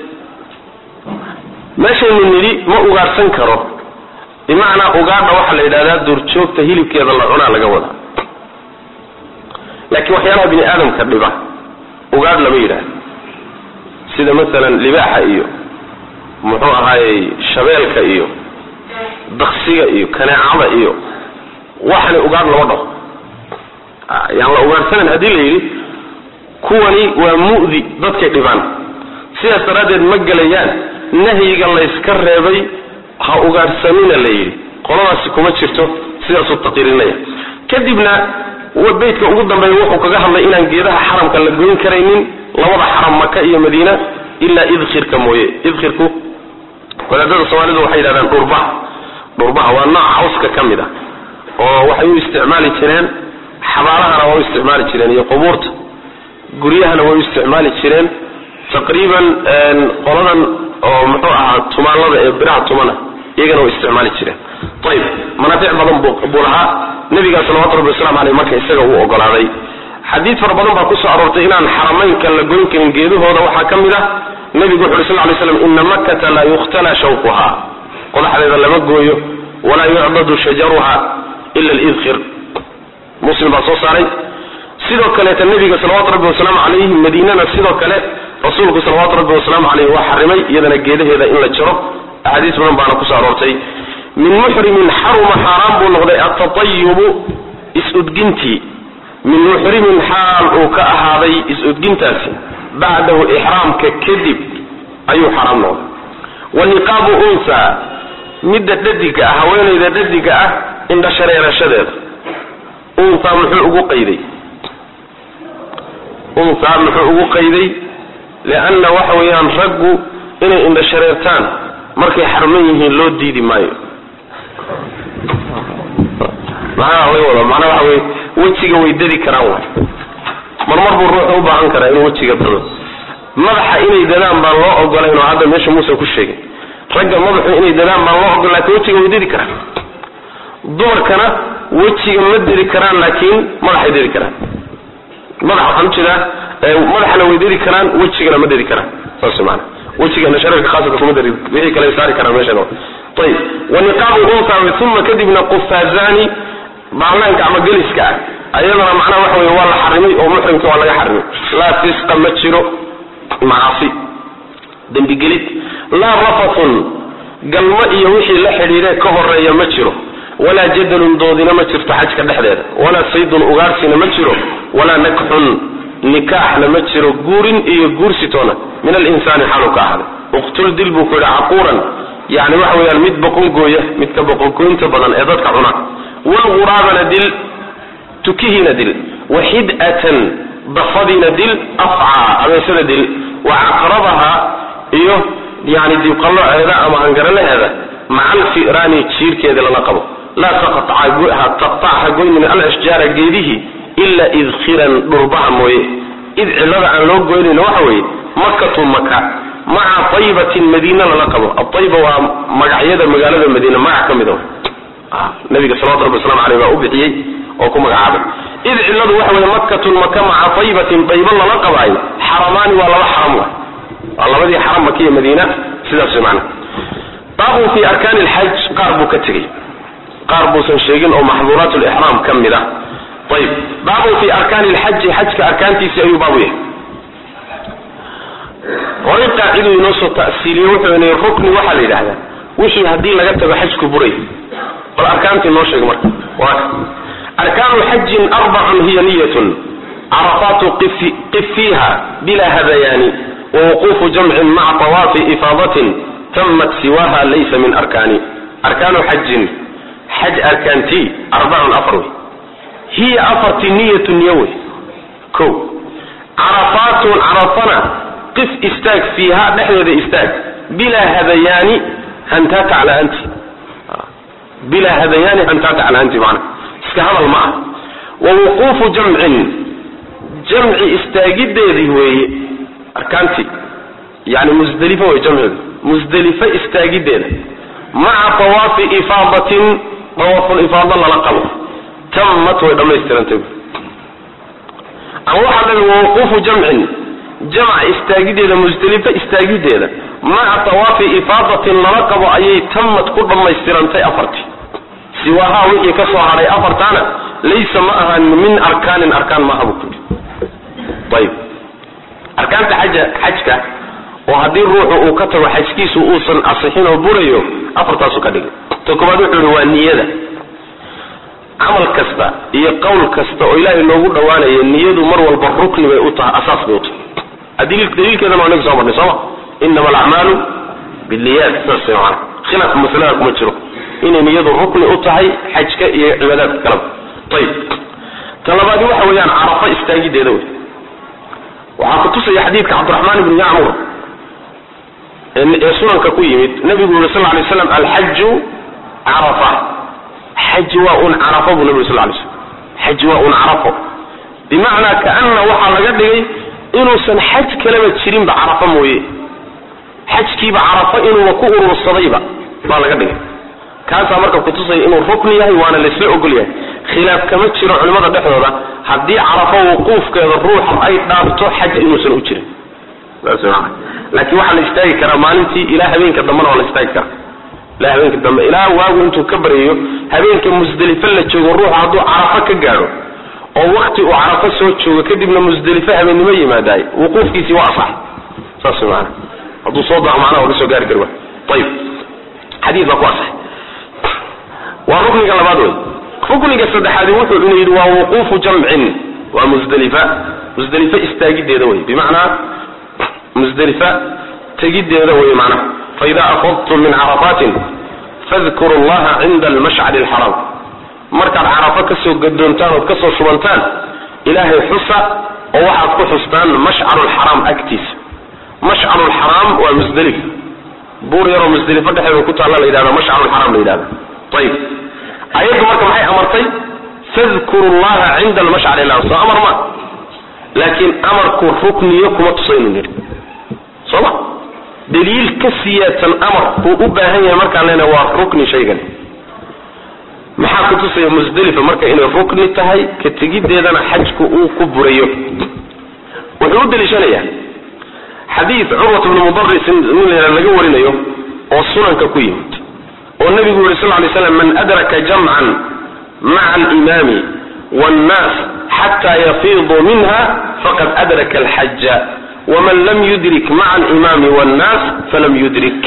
meeshaynu nidhi ma ugaarhsan karo bimacnaa ugaadha waxaa la yidhahdaa duurjoogta hilibkeeda la cunaa laga wadaa laakiin waxyaalaha bini aadamka dhiba ugaadh lama yidhaahdo sida masalan libaaxa iyo muxuu ahaayey shabeelka iyo daksiga iyo kaneecada iyo waxani ugaadh lama dhaho yaan la ugaadhsanayn haddii la yidhi kuwani waa mu'di dadkay dhibaan sidaas daraaddeed ma gelayaan nahyiga layska reebay ha ugaadhsamina la yidhi qoladaasi kuma jirto sidaasuu taqiirinaya kadibna beytka ugu dambeeya wuxuu kaga hadlay inaan geedaha xaramka la goyn karaynin labada xaram maka iyo madiina ilaa idkhirka mooye idkhirku wadaadada soomaalidu waxay yidhahdaan dhurbaha dhurbaha waa nooc cawska ka mid ah oo waxay u isticmaali jireen xabaalahana waa u isticmaali jireen iyo qubuurta guryahana way u isticmaali jireen taqriiban qoladan oo muxuu ahaa tumaanada ee biraha tumana iyagana way isticmaali jireen ayib manaafic badan buu lahaa nabigaa salawatu rabbi waslamu aleyh marka isaga uu ogolaaday xadiid fara badan baa kusoo aroortay inaan xaramaynka la goyn karin geedahooda waxaa ka mid ah nebigu wuxu uri sal lay slam ina makkata laa yukhtala shawquha qodaxdeeda lama gooyo walaa yucbadu shajaruha ila lidkhir muslim baa soo saaray sidoo kaleeta nebiga salawatu rabbi wasalaamu calayhi madiinana sidoo kale rasuulku salawaatu rabbi wasalaamu caleyh waa xarimay iyadana geedaheeda in la jaro axaadiis badan baana kusoo aroortay min muxrimin xaruma xaaraan buu noqday atatayubu is-udgintii min muxrimin xaal uu ka ahaaday is-udgintaasi bacdahu ixraamka kadib ayuu xaraam noqday wa niqaabu unsa midda dhadiga ah haweenayda dhadiga ah indha shareerashadeeda unsa muxuu ugu qayday unsa muxuu ugu qayday lianna waxa weeyaan raggu inay indha shareertaan markay xarman yihiin loo diidi maayo maxaa laga wada macnaa waxa weye wejiga way dadi karaan waay marmar buu ruuxu u baahan karaa inuu wejiga dado madaxa inay dadaan baan loo ogolayn oo hadda meesha muuse ku sheegay ragga madaxu inay dadaan baan loo ogol lakin wejiga way dadi karaan dumarkana wejiga ma dadi karaan laakiin madaxay dadi karaan madaxa waxaan ujeedaa madaxana way dedi karaan wejigana ma dedi karaan saas maana wejigana shareerka khaaska kuma dari wixii kale saari karaan meeshan ayib waniqaabu unsa uma kadibna qufaazani baarlaanka ama geliska ah ayadana macnaha waxa wey waa la xarimay oo muxrimka waa laga xarimay laa fisqa ma jiro macasi dembigelid laa rafathun galmo iyo wixii la xidhiidhe ka horeeya ma jiro walaa jadalun doodina ma jirto xajka dhexdeeda walaa saydun ugaarsina ma jiro walaa nakxun nikaaxna ma jiro guurin iyo guursitoona min alinsaani xalu ka ahday uqtul dil buu ku yidhi caquuran yani waxa weyaan mid boqongooya midka boqongoynta badan ee dadka cuna walguraabana dil tukihiina dil waxid'atan dafadiina dil afcaa abeesada dil wa caqrabaha iyo yani diibqalloceeda ama hangaralaheeda maca alfiraani jiirkeeda lala qabo laa taqtacha goynin alashjaara geedihii ila idkiran dhurbaha mooye id cilada aan loo goynayno waxa weeye makatu maka maca aybatin madiina lala qabo aayba waa magacyada magaalada madiina magac ka mida nabiga salawatu rabbi waslamu aleyh baa u bixiyey oo ku magacaabay id ciladu waxa weye makatun maka maca aybatin ayba lala qabaayo xaramaani waa laba xaram wa waa labadii xaram maka iyo madiina sidaas man baabun fi arkaani lxaj qaar buu ka tegey qaar buusan sheegin oo maxduuraat lixraam ka mid ah ayib baabun fi arkaani lxaji xajka arkaantiisii ayuu baabu yahay horay qaaciduu inoo soo ta'siiliye wuxuu ina rukni waxaa la yidhahdaa wixii haddii laga tago xajku buray bal arkaantii noo sheeg marka waa arkaanu xajin arbacun hiya niyatun carafaatu qif fiiha bila hadayaani wawuquufu jamcin maca tawaafi ifaadatin tamat siwaha laysa min arkaani arkaanu xajin xaj arkaantii arbacun afar wey hiya afartii niyatu niyo wey ko carafaatun carafana qif istaag fiiha dhexdeeda istaag bilaa hadayaani hantaata cala-aanti bilaa hadayaani hantaata cala-aanti macna iska hadal ma ah wa wuquufu jamcin jamci istaagideedii weeye arkaantii yani musdelifa wey jamceedu musdelife istaagideeda maca tawaafi ifaadatin tawaaful ifaada lala qabo tamat way dhammaystirantay ama waxaa dhabi wawquufu jamcin jamc istaagideeda musdelife istaagideeda maca tawaafi ifaadatin lala qabo ayay tamad ku dhammaystirantay afartii siwaahaa wixii ka soo hadhay afartaana laysa ma ahan min arkaanin arkaan maaha buu kuyidhi ayib arkaanta xaja xajka oo haddii ruuxu uu ka tago xajkiisu uusan asixin oo burayo afartaasu ka dhigay ta koobaad wuxuu yihi waa niyada camal kasta iyo qowl kasta oo ilaahay loogu dhawaanayo niyadu mar walba rukni bay u tahay asaas bay u tahay daliilkeedana waa inaga soo marnay sooma inama alacmaalu binniyaat saas maana khilaaf masalada kuma jiro inay niyadu rukni u tahay xajka iyo cibaadaadka kaleba ayib ta labaadi waxa weeyaan carafa istaagideeda wey waxaa kutusaya xadiidka cabdiraxmaan ibni yacmur ee sunanka ku yimid nabigu yuri sal lay slam alxaju carafa xaji waa un carafo buu nabi sal lay slam xaji waa un carafo bimacnaa kaana waxaa laga dhigay inuusan xaj kaleba jirinba carafo mooye xajkiiba carafo inuuba ku urursadayba baa laga dhigay kaasaa marka kutusaya inuu rukni yahay waana laysla ogol yahay khilaaf kama jiro culimmada dhexdooda haddii carafo wuquufkeeda ruuxa ay dhaafto xaj inuusan u jirin laakiin waxaa la istaagi karaa maalintii ilaa habeenka dambena waa la istaagi karaa ilaa habeenka dambe ilaa waagu intuu ka baryayo habeenka musdelife la joogo ruuxu hadduu carafo ka gaadho oo wakti uu carafo soo joogo kadibna musdelife habeennimo yimaadaay wuquufkiisii waa asax saas maana hadduu soo daco macnaha waa ka soo gaari kari wa ayib xadiid baa ku asax waa rukniga labaad wey rukniga saddexaadi wuxuu ina yidhi waa wuquufu jamcin waa musdelifa musdelife istaagideeda wey bimacnaa musdelifa tegideeda wey macnaha faida afadtum min carafatin fadkuru llaha cinda almashcari alxaraam markaad carafo kasoo gadoontaan ood kasoo shubantaan ilaahay xusa oo waxaad ku xustaan mashcaru lxaraam agtiisa mashcaru lxaraam waa musdelif buur yaroo musdelifo dhexeeda ku taalla la yidhahda mashcaru lxaraam la yidhahda ayib ayaddu marka maxay amartay fadkuru llaha cinda almashcari alxaraam soo amar ma laakiin amarku rukniyo kuma tusaynu nidhi soo ma daliil ka siyaadsan amar buu u baahan yahay markaan leenahay waa rukni shaygan maxaa kutusaya musdelifa marka inay rukni tahay ka tegiddeedana xajku uu ku burayo wuxuu u daliishanayaa xadiid curwat bnu mudaris nin la laga warinayo oo sunanka ku yimid oo nabigu yuri sal lay slam man adraka jamcan maca alimaami wannaas xataa yafiiduu minha faqad adraka alxaja waman lam yudrik maca alimaami wannaas falam yudrik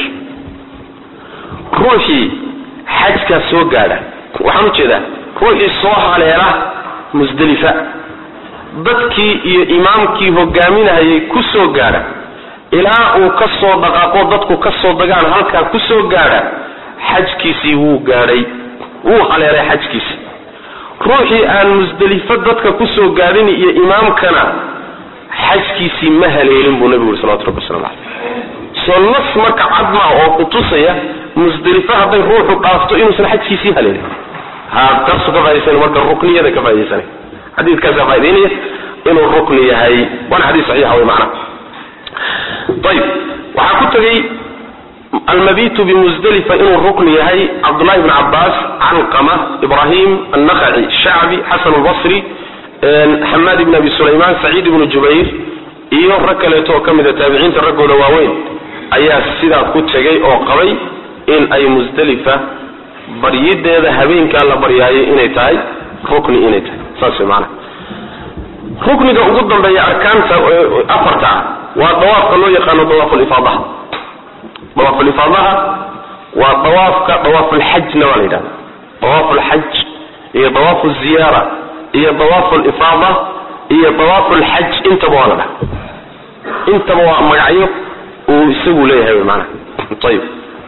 ruuxii xajkaa soo gaadha waxaan ujeedaa ruuxii soo haleela musdelifa dadkii iyo imaamkii hogaaminahayay ku soo gaadha ilaa uu ka soo dhaqaaqo dadku ka soo dagaan halkaa ku soo gaadha xajkiisii wuu gaadhay wuu haleelay xajkiisii ruuxii aan musdelifo dadka ku soo gaadhin iyo imaamkana xajkiisii ma haleelin buu nabigu yuri salawatu rabbi waslamu caleyh soo nas marka cadmaa oo kutusaya musdelifo hadday ruuxu dhaafto inuusan xajkiisii haleelin ha taasu ka faaidaysana marka rukniyada ka faaidaysana xadiidkaasaa faa'idaynaya inuu rukni yahay waana xadiis saxiixa wey macnaha ayib waxaa ku tegey almabitu bimusdelifa inuu rukni yahay cabdullahi bn cabaas calqama ibrahim annakhaci shacbi xasan lbasri xamaad ibn abi sulayman saciid ibnu jubayr iyo rag kaleeto oo ka mida taabiciinta raggooda waaweyn ayaa sidaa ku tegay oo qabay in ay musdelifa baryideeda habeenkaa la baryaayo inay tahay rukni inay tahay saas wey maanaa rukniga ugu dambeeya arkaanta afarta ah waa dawaafka loo yaqaano dawaafulifaadaha dawaafulifaadaha waa dawaafka dawaafulxajna waa la yidhahda dawaafulxaj iyo dawaafu ziyaara iyo dawaafulifaada iyo dawaafulxaj intaba waa la dhaha intaba waa magacyo uu isagu leeyahay wy maanaa ayib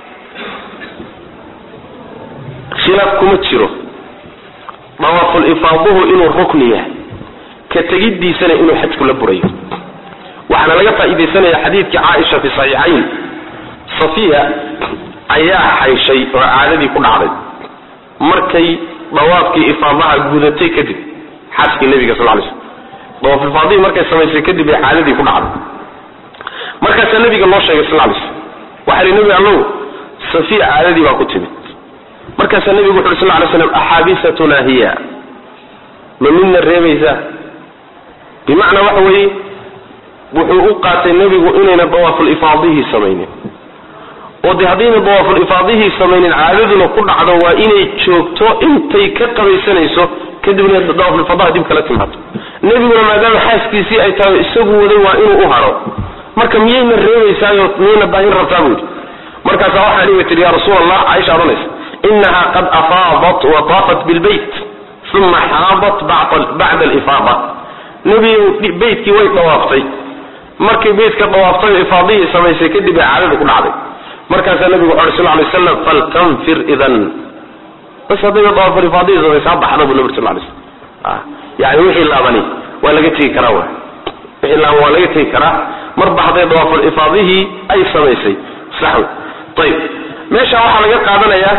khilaaf kuma jiro dawaafulifaaduhu inuu rukni yahay ka tegiddiisana inuu xajku la burayo waxaana laga faa'iidaysanaya xadiidkii caaisha fi saxiixayn safiya ayaa xayshay oo caadadii ku dhacday markay dawaafkii ifaadaha gudatay kadib xaaskii nebiga sal lay slm dawaafulfaadihii markay samaysay kadib ay caadadii ku dhacday markaasaa nebiga loo sheegay sal lay slm waxa li nebi allow safiya caadadii baa ku timid markaasaa nebigu wuxu uri sal lay slam axaabisatuna hiya ma midna reebaysaa bimacnaa waxa weeye wuxuu u qaatay nebigu inayna dawaafulifaadihii samaynin oo dee haddayna dawaafulifaadihii samaynin caadaduna ku dhacdo waa inay joogto intay ka qabaysanayso kadibna dawaafulifadaha dib kala timaado nebiguna maadaama xaaskiisii ay tahay isagu waday waa inuu u haro marka miyayna reebaysaayo miyayna baahin rabtaa buu yidhi markaasaa waxaa dhihi tihi ya rasuul allah caaisha odhanaysa inaha qad afaadat wa taafat bilbayt uma xaadat bacda alifaada nebigu beytkii way dawaaftay markay beytka dawaaftay oo ifaadihii samaysay kadib ay caadada ku dhacday markaasaa nebigu wuxu uri sal lay slam faltanfir idan bas haddayba dawaaful ifaadihii samaysaa baxda buu nabig sal lay slam yani wixii laabani waa laga tegi karaa w wixii laaban waa laga tegi karaa marba hadday dawaaful ifaadihii ay samaysay sax wey ayib meesha waxaa laga qaadanayaa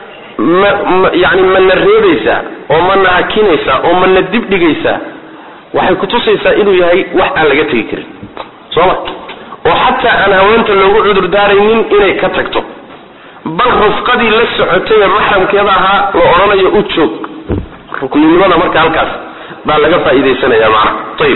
yani mana reebaysaa oo mana hakinaysaa oo mana dibdhigaysaa waxay kutusaysaa inuu yahay wax aan laga tegi karin sooma oo xataa aan haweenta loogu cudur daaraynin inay ka tagto bal rufqadii la socotay ee maxramkeeda ahaa la odhanayo u joog rukninimada marka halkaas baa laga faa'iidaysanaya macna ayib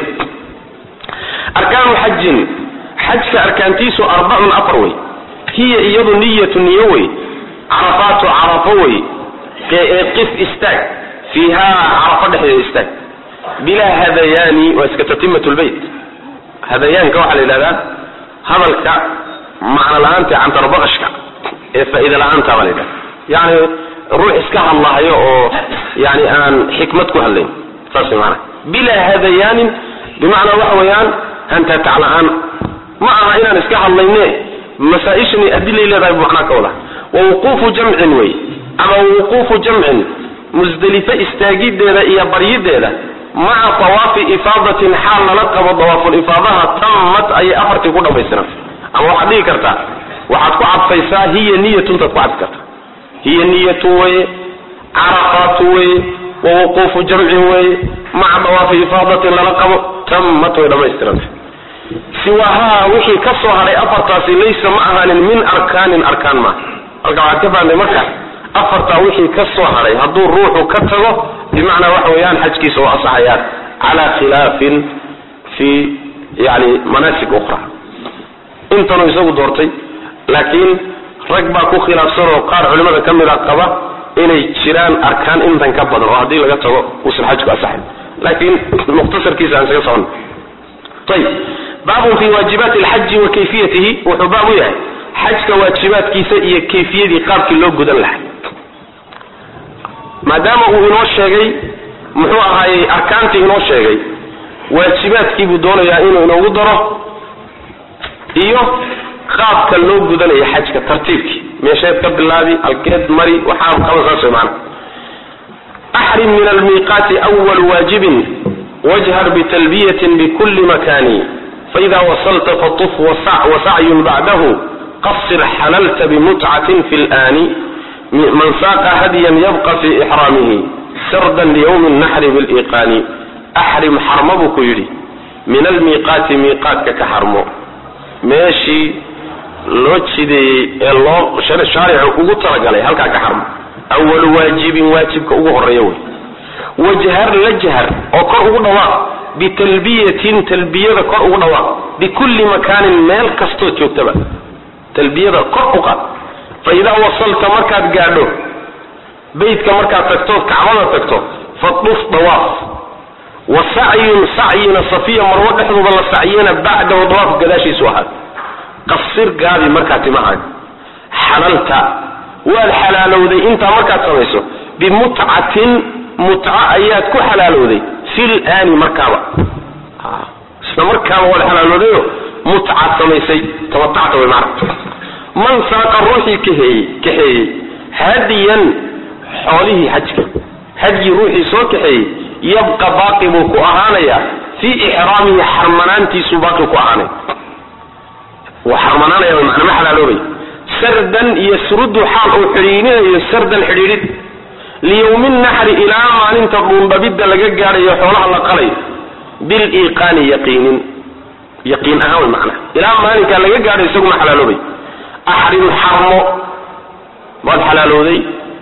arkaanu xajin xajka arkaantiisu arbacun afar wey hiya iyadu niyatu niyo wey carafaatu carafo wey ee qif istaag fiihaa carafo dhexdeeda istaag bilaa hadayaani waa iska tatimat lbeyt hadayaanka waxaa la yidhahdaa hadalka macno la-aanta cantarbaqashka ee faa'iida la-aanta baa la yidhahda yani ruux iska hadlahayo oo yani aan xikmad ku hadlayn saas maana bilaa hadayaanin bimacnaa waxa weeyaan hantaatac la-aan ma aha inaan iska hadlayne masaa-ishani adilay leedahay bu macnaa ka wada wawuquufu jamcin wey ama wuquufu jamcin musdelife istaagideeda iyo baryideeda maca tawaafi ifaadatin xaal lala qabo dawaafulifaadaha tammat ayay afartii ku dhamaystiran ama waxaad dhigi kartaa waxaad ku cadfaysaa hiya niyatuntaad ku cadfi kartaa hiya niyatu weye carafaatu weye wawuquufu jamcin weye maca dawaafi ifaadatin lala qabo tammat way dhamaystiranta siwahaa wixii ka soo hadhay afartaasi laysa ma ahaanin min arkaanin arkaan maaha halka waxaad ka fahamtay marka afartaa wixii ka soo hadhay hadduu ruuxu ka tago bimacnaa waxa weeyaan xajkiisa waa asaxayaan cala khilaafin fi yani manaasik ukhra intanuu isagu doortay laakiin rag baa ku khilaafsan oo qaar culimada ka mid a qaba inay jiraan arkaan intan ka badan oo haddii laga tago uusan xajku asaxayn laakiin mukhtasarkiisa aan isaga socon ayib baabun fi waajibaati alxaji wa kayfiyatihi wuxuu baab u yahay xajka waajibaadkiisa iyo kayfiyadii qaabkii loo gudan lahay maadaama uu inoo sheegay muxuu ahaayey arkaantii inoo sheegay waajibaadkii buu doonayaa inuu inoogu daro iyo qaabka loo gudanayo xajka tartiibkii meesheed ka bilaabi halkeed mari waxaa qaba saas way maana axrim min almiiqaati awal waajibin wajhar bitalbiyatin bikuli makani faida wasalta fatuf wasacyun bacdahu qasir xalalta bimutcatin fi lani man saaqa hadyan yabqa fi ixraamihi sardan liyawmi naxri biliqaani axrim xarmo buu ku yidhi min almiiqaati miiqaatka ka xarmo meeshii loo jideeyey ee loo shaaricu ugu talagalay halkaa ka xarmo awalu waajibin waajibka ugu horeeya wey wajhar la jahar oo kor ugu dhawaaq bitalbiyatin talbiyada kor ugu dhawaaq bikulli makaanin meel kastood joogtaba talbiyada kor u qaad fa idaa wasalta markaad gaadho beytka markaad tagtood kacbada tagto faduf dawaaf wa sacyun sacyina safiya marwo dhexdooda la sacyena bacdahu dawaaf gadaashiisu ahaad qasir gaabi markaa timahaaga xalalta waad xalaalowday intaa markaad samayso bimutcatin mutca ayaad ku xalaalowday fil aani markaaba isla markaaba waad xalaalowdayo mutcaad samaysay tamatacta way macna man saaqa ruuxii kaheeyey kaxeeyey hadiyan xoolihii xajka hadyi ruuxii soo kaxeeyey yabqa baaqi buu ku ahaanayaa fii ixraamihi xarmanaantiisuu baaqi ku ahaanaya wuu xarmanaanaya macna ma xalaaloobay sardan iyo surudu xaal uu xidhiidhinayo sardan xidhiidhid liyawmi naxri ilaa maalinta dhuundhabidda laga gaadhayo xoolaha la qalayo biliiqaani yaqiinin yaqiin ahaan way macnaha ilaa maalinkaa laga gaadhayo isaguma xalaaloobay axrim xarmo waad xalaalooday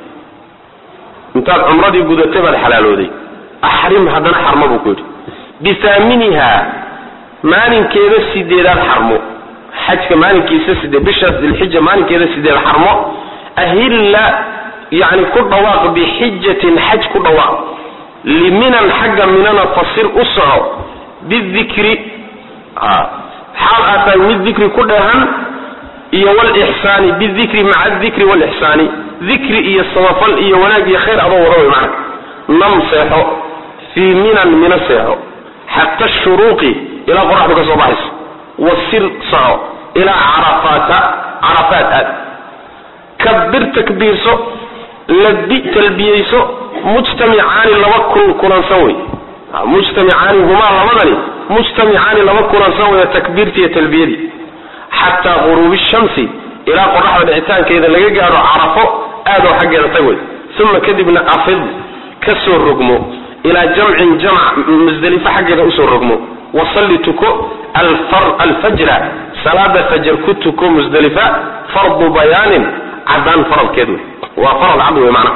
intaad cumradii gudatay baad xalaalooday axrim haddana xarmo buu ku yidhi bihaaminiha maalinkeeda sideedaad xarmo xajka maalinkiisa sideed bisha dilxija maalinkeeda sideed xarmo ahilla yani ku dhawaaq bixijatin xaj ku dhawaaq liminan xagga minana fasir u soco bidikri xaal aad tahay mid dikri ku dheehan iyo wlixsaani bidikri maca dikri wlixsaani dikri iyo samafal iyo wanaag iyo khayr adoo wada way macna nam seexo fii minan mina seexo xata shuruuqi ilaa qoraxdu ka soo baxayso wasir soco ilaa carafaata carafaat aad kabir takbiirso labi talbiyeyso mujtamicaani laba kun kulansan wey mujtamicaani humaa labadani mujtamicaani laba kulansan wey takbiirtiiyo talbiyadii xataa guruubi shamsi ilaa qoraxda dhicitaankeeda laga gaadho carafo aadoo xaggeeda tag wey uma kadibna afid ka soo rogmo ilaa jamcin jamc musdelifo xaggeeda usoo rogmo wasalli tuko alfajra salaada fajar ku tuko musdelifa fardu bayaanin cadaan faradkeed wey waa farad cad wey macnaha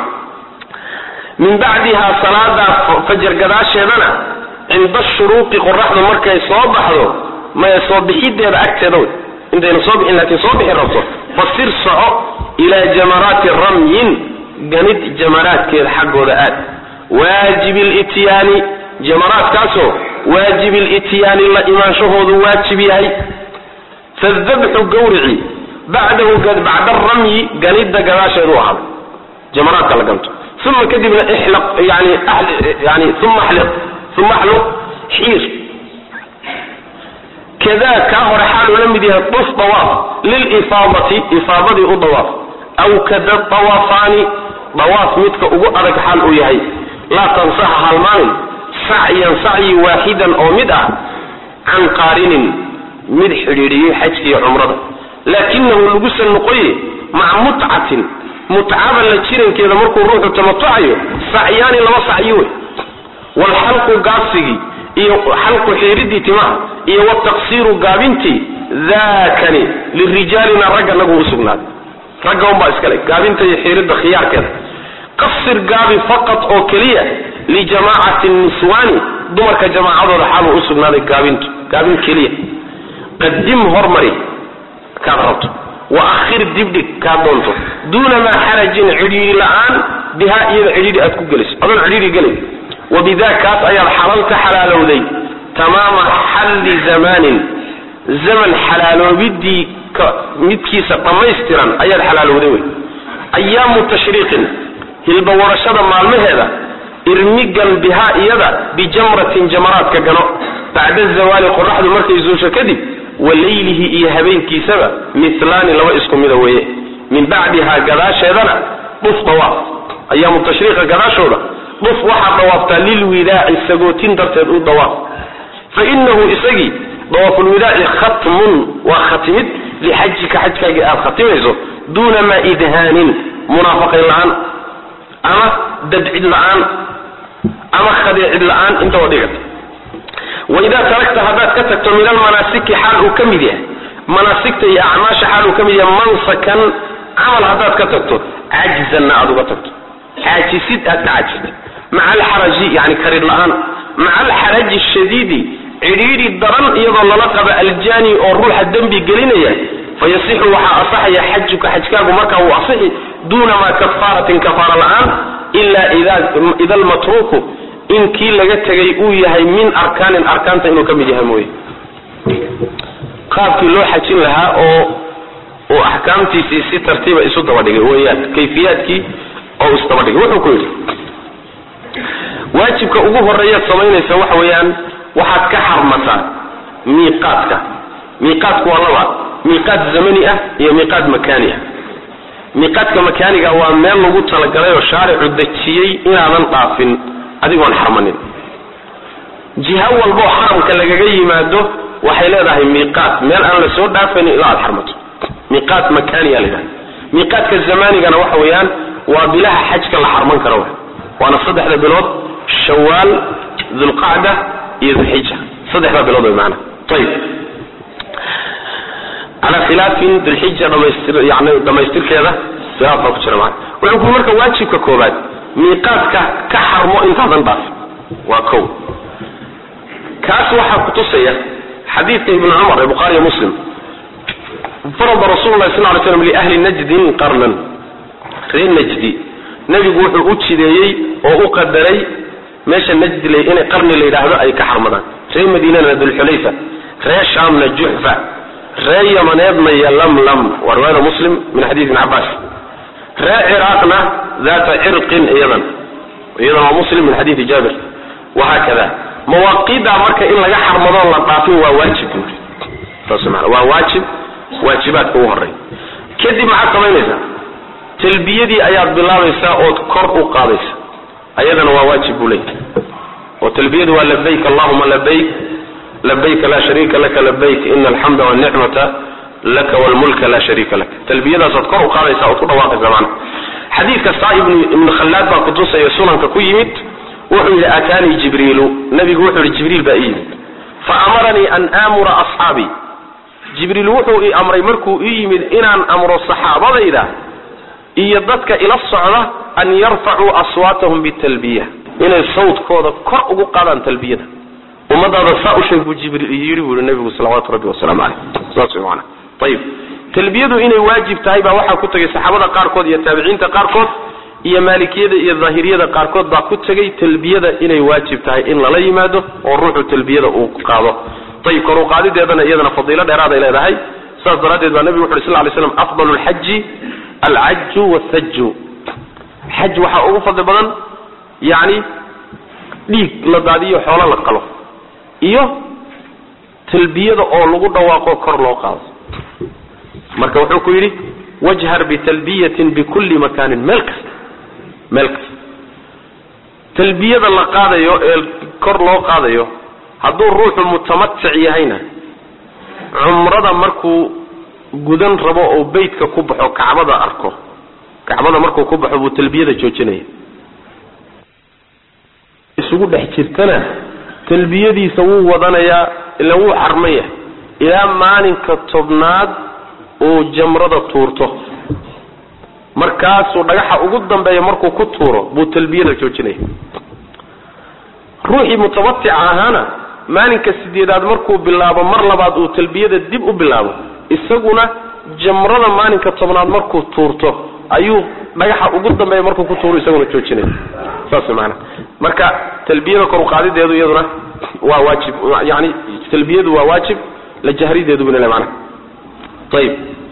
min bacdiha salaada fajar gadaasheedana cinda shuruuqi qoraxdu markay soo baxdo maya soo bixideeda agteeda wey intayna soo bixin laakiin soo bixi rabto fasir soco ilaa jamaraati ramyin ganid jamaraadkeeda xaggooda aad waajibi lityaani jamaraadkaasoo waajibi lityaani la imaanshahoodu waajib yahay fadabxu gawrici bacdahu bacda ramyi ganidda gadaasheedu ahaaday jamaraadka la ganto uma kadibna ixlaq yani yani uma xliq uma axluq xiir kadaa kaa hore xaal uu la mid yahay duf dawaaf lilifaadati ifaadadii u dawaaf aw kada dawaafaani dawaaf midka ugu adag xaal uu yahay laa tansaha halmaanin sacyan sacyi waaxidan oo mid ah can qaarinin mid xidhiidhiyey xajkiiyo cumrada laakinahu lagusan noqoye maca mutcatin mutcada la jirankeeda markuu ruuxu tamatucayo sacyaani laba sacyi wey waalxalqu gaabsigii iyo xalqu xiiridii timaha iyo wataqsiiru gaabintii daakani lirijaalina ragga nagu usugnaaday ragga unbaa iskale gaabinta iyo xiiridda khiyaarkeeda qasir gaabi faqad oo keliya lijamaacati niswaani dumarka jamaacadooda xaaluu usugnaaday gaabintu gaabin keliya qadim hormari kaad rabto wa akhir dibdhig kaad doonto duuna maa xarajin cidhiiri la-aan bihaa iyada cidhiiri aad ku geliso adoon cidhiiri gelay wabida kaas ayaad xalal ka xalaalowday tamaama xalli zamanin zaman xalaaloobidii midkiisa dhammaystiran ayaad xalaalowday wey ayaamu tashriiqin hilbawarashada maalmaheeda irmigan bihaa iyada bijamratin jamaraadka gano bacda zawaali qoraxdu markay zuusho kadib wa leylihi iyo habeenkiisaba milaani laba isku mida weeye min bacdihaa gadaasheedana dhuf dawaaf ayaamu tashriiqa gadaashooda dhuf waxaad dawaaftaa lilwidaaci sagootin darteed u dawaaf fa inahu isagii dawaafulwidaaci khatmun waa khatimid lixajika xajkaagii aad khatimayso duuna maa idhaanin munaafaqayn la-aan ama dabcid la-aan ama khadeecid la-aan intaba dhigata waidaa taragta haddaad ka tagto min almanaasiki xaal uu ka mid yahay manaasigta iyo acmaasha xaal uu ka mid yahay mansakan camal haddaad ka tagto cajzanna aad uga tagto caajisid aad ka caajistay maca alxaraji yani karir la-aan maca alxaraji shadiidi cidhiidhi daran iyadoo lala qaba aljani oo ruuxa dembi gelinaya fayasixu waxaa asaxaya xajuka xajkaagu markaa uu asixi duuna maa kafaaratin kafaara la-aan ilaa ida almatruuku in kii laga tegay uu yahay min arkaanin arkaanta inuu ka mid yahay mooye qaabkii loo xajin lahaa oo uu axkaamtiisii si tartiiba isu dabadhigay weyaan kayfiyaadkii oo isdabadhigay wuxuu ku yidhi waajibka ugu horeeyaad samaynaysa waxa weeyaan waxaad ka xarmataa miiqaadka miiqaadku waa laba miiqaad zamani ah iyo miiqaad makaani ah miiqaadka makaaniga waa meel lagu talagalay oo shaaricu dejiyey inaadan dhaafin adigoon xarmanin jiha walboo xaramka lagaga yimaado waxay leedahay miiqaat meel aan la soo dhaafayn ilaa aad xarmato miiqaat makaaniya la yidhahda miiqaadka zamanigana waxa weeyaan waa bilaha xajka la xarman karo waana saddexda bilood shawaal dulqacda iyo dulxija saddexda bilood way maana ayib calaa khilaafin dulxija dhamaystir yani dhamaystirkeeda khilaaf baa ku jira maana wuxuu ku marka waajibka koobaad miiqaadka ka xarmo intaadan dhaafin waa kow kaas waxaa kutusaya xadiidka ibni cumar ee bukhaariyo muslim farada rasuulu lahi sal ly slam liahli najdin qarnan reer najdi nebigu wuxuu u jideeyey oo u qadaray meesha najdi inay qarni la yidhaahdo ay ka xarmadaan reer madiinana dulxulayfa reer shaamna juxfa reer yamaneedna yolamlam waa riwaayada muslim min xadiis ibn cabaas reer ciraaqna daata cirqin iyadan iyadan waa muslim min xadiidi jaabir wahaakada mawaaqiiddaa marka in laga xarmadoon la dhaafin waa waajib buuri saas maana waa waajib waajibaadka ugu horey kadib maxaad samaynaysaa talbiyadii ayaad bilaabaysaa ood kor u qaadaysa ayadana waa waajib buu leeyahy oo talbiyadu waa labayk allahuma labayk labayka laa shariika laka labayk ina alxamda walnicmata laka wlmulka laa shariika laka talbiyadaasaad kor u qaadaysa ood ku dhawaaqaysa maana xadiidka saa ibnu khallaad baa kutusaya sunanka ku yimid wuxuu yidhi ataanii jibriilu nabigu wuxuu yihi jibriil baa ii yimid fa amaranii an aamura asxaabii jibriil wuxuu ii amray markuu ii yimid inaan amro saxaabadayda iyo dadka ila socda an yarfacuu aswaatahum bitalbiya inay sawdkooda kor ugu qaadaan talbiyada ummadaada saa u sheeg buu jibriil yidhi buu yihi nabigu salawaatu rabbi wasalaamu caleyh saas way maanaa ayib talbiyadu inay waajib tahay baa waxaa ku tegay saxaabada qaarkood iyo taabiciinta qaarkood iyo maalikiyada iyo daahiriyada qaarkood baa ku tegay talbiyada inay waajib tahay in lala yimaado oo ruuxu talbiyada uu qaado ayib kor u qaadideedana iyadana fadiilo dheeraaday leedahay saas daraaddeed baa nebigu wuxu uri sal ly slam afdal lxaji alcaju wthaju xaj waxaa ugu fadli badan yani dhiig la daadiyo xoolo la qalo iyo talbiyada oo lagu dhawaaqo kor loo qaado marka wuxuu ku yidhi wajhar bitalbiyatin bikulli makaanin meel kasta meel kasta talbiyada la qaadayo ee kor loo qaadayo hadduu ruuxu mutamatic yahayna cumrada markuu gudan rabo oo beytka ku baxo kacbada arko kacbada markuu ku baxo buu talbiyada joojinaya isugu dhex jirtana talbiyadiisa wuu wadanayaa ila wuu xarmaya ilaa maalinka tobnaad uu jamrada tuurto markaasuu dhagaxa ugu dambeeya markuu ku tuuro buu talbiyada joojinaya ruuxii mutabatica ahaana maalinka sideedaad markuu bilaabo mar labaad uu talbiyada dib u bilaabo isaguna jamrada maalinka tobnaad markuu tuurto ayuu dhagaxa ugu dambeeya markuu ku tuuro isaguna joojinaya saas maana marka talbiyada kor uqaadideedu iyaduna waa waajib yani talbiyadu waa waajib la jahrideedu bn mana ayib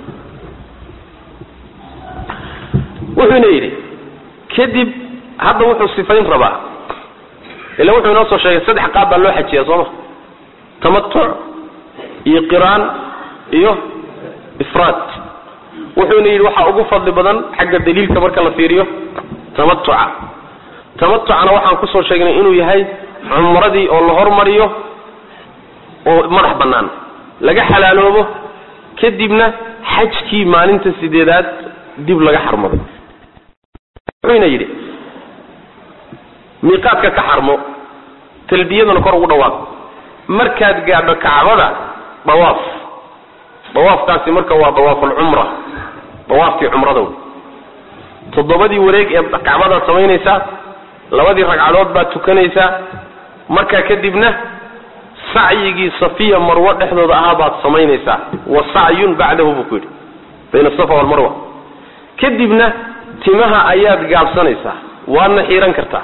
wuxuuna yidhi kadib hadda wuxuu sifayn rabaa ila wuxuu inoo soo sheegay saddex qaab baa loo xajiya sooma tamatuc iyo qiraan iyo ifraad wuxuuna yidhi waxaa ugu fadli badan xagga daliilka marka la fiiriyo tamatuca tamatucana waxaan kusoo sheegnay inuu yahay cumradii oo la hormariyo oo madax bannaan laga xalaaloobo kadibna xajkii maalinta sideedaad dib laga xarmado wuxuuna yidhi miiqaadka ka xarmo talbiyaduna kor ugu dhawaaq markaad gaadho kacbada dawaaf dawaafkaasi marka waa dawaafulcumra dawaafkii cumrada wey toddobadii wareeg ee kacbadaad samaynaysaa labadii ragcadood baad tukanaysaa markaa kadibna sacyigii safiya marwo dhexdooda ahaa baad samaynaysaa wa sacyun bacdahu buu ku yidhi bayna asafa walmarwa kadibna timaha ayaad gaabsanaysaa waadna xiiran kartaa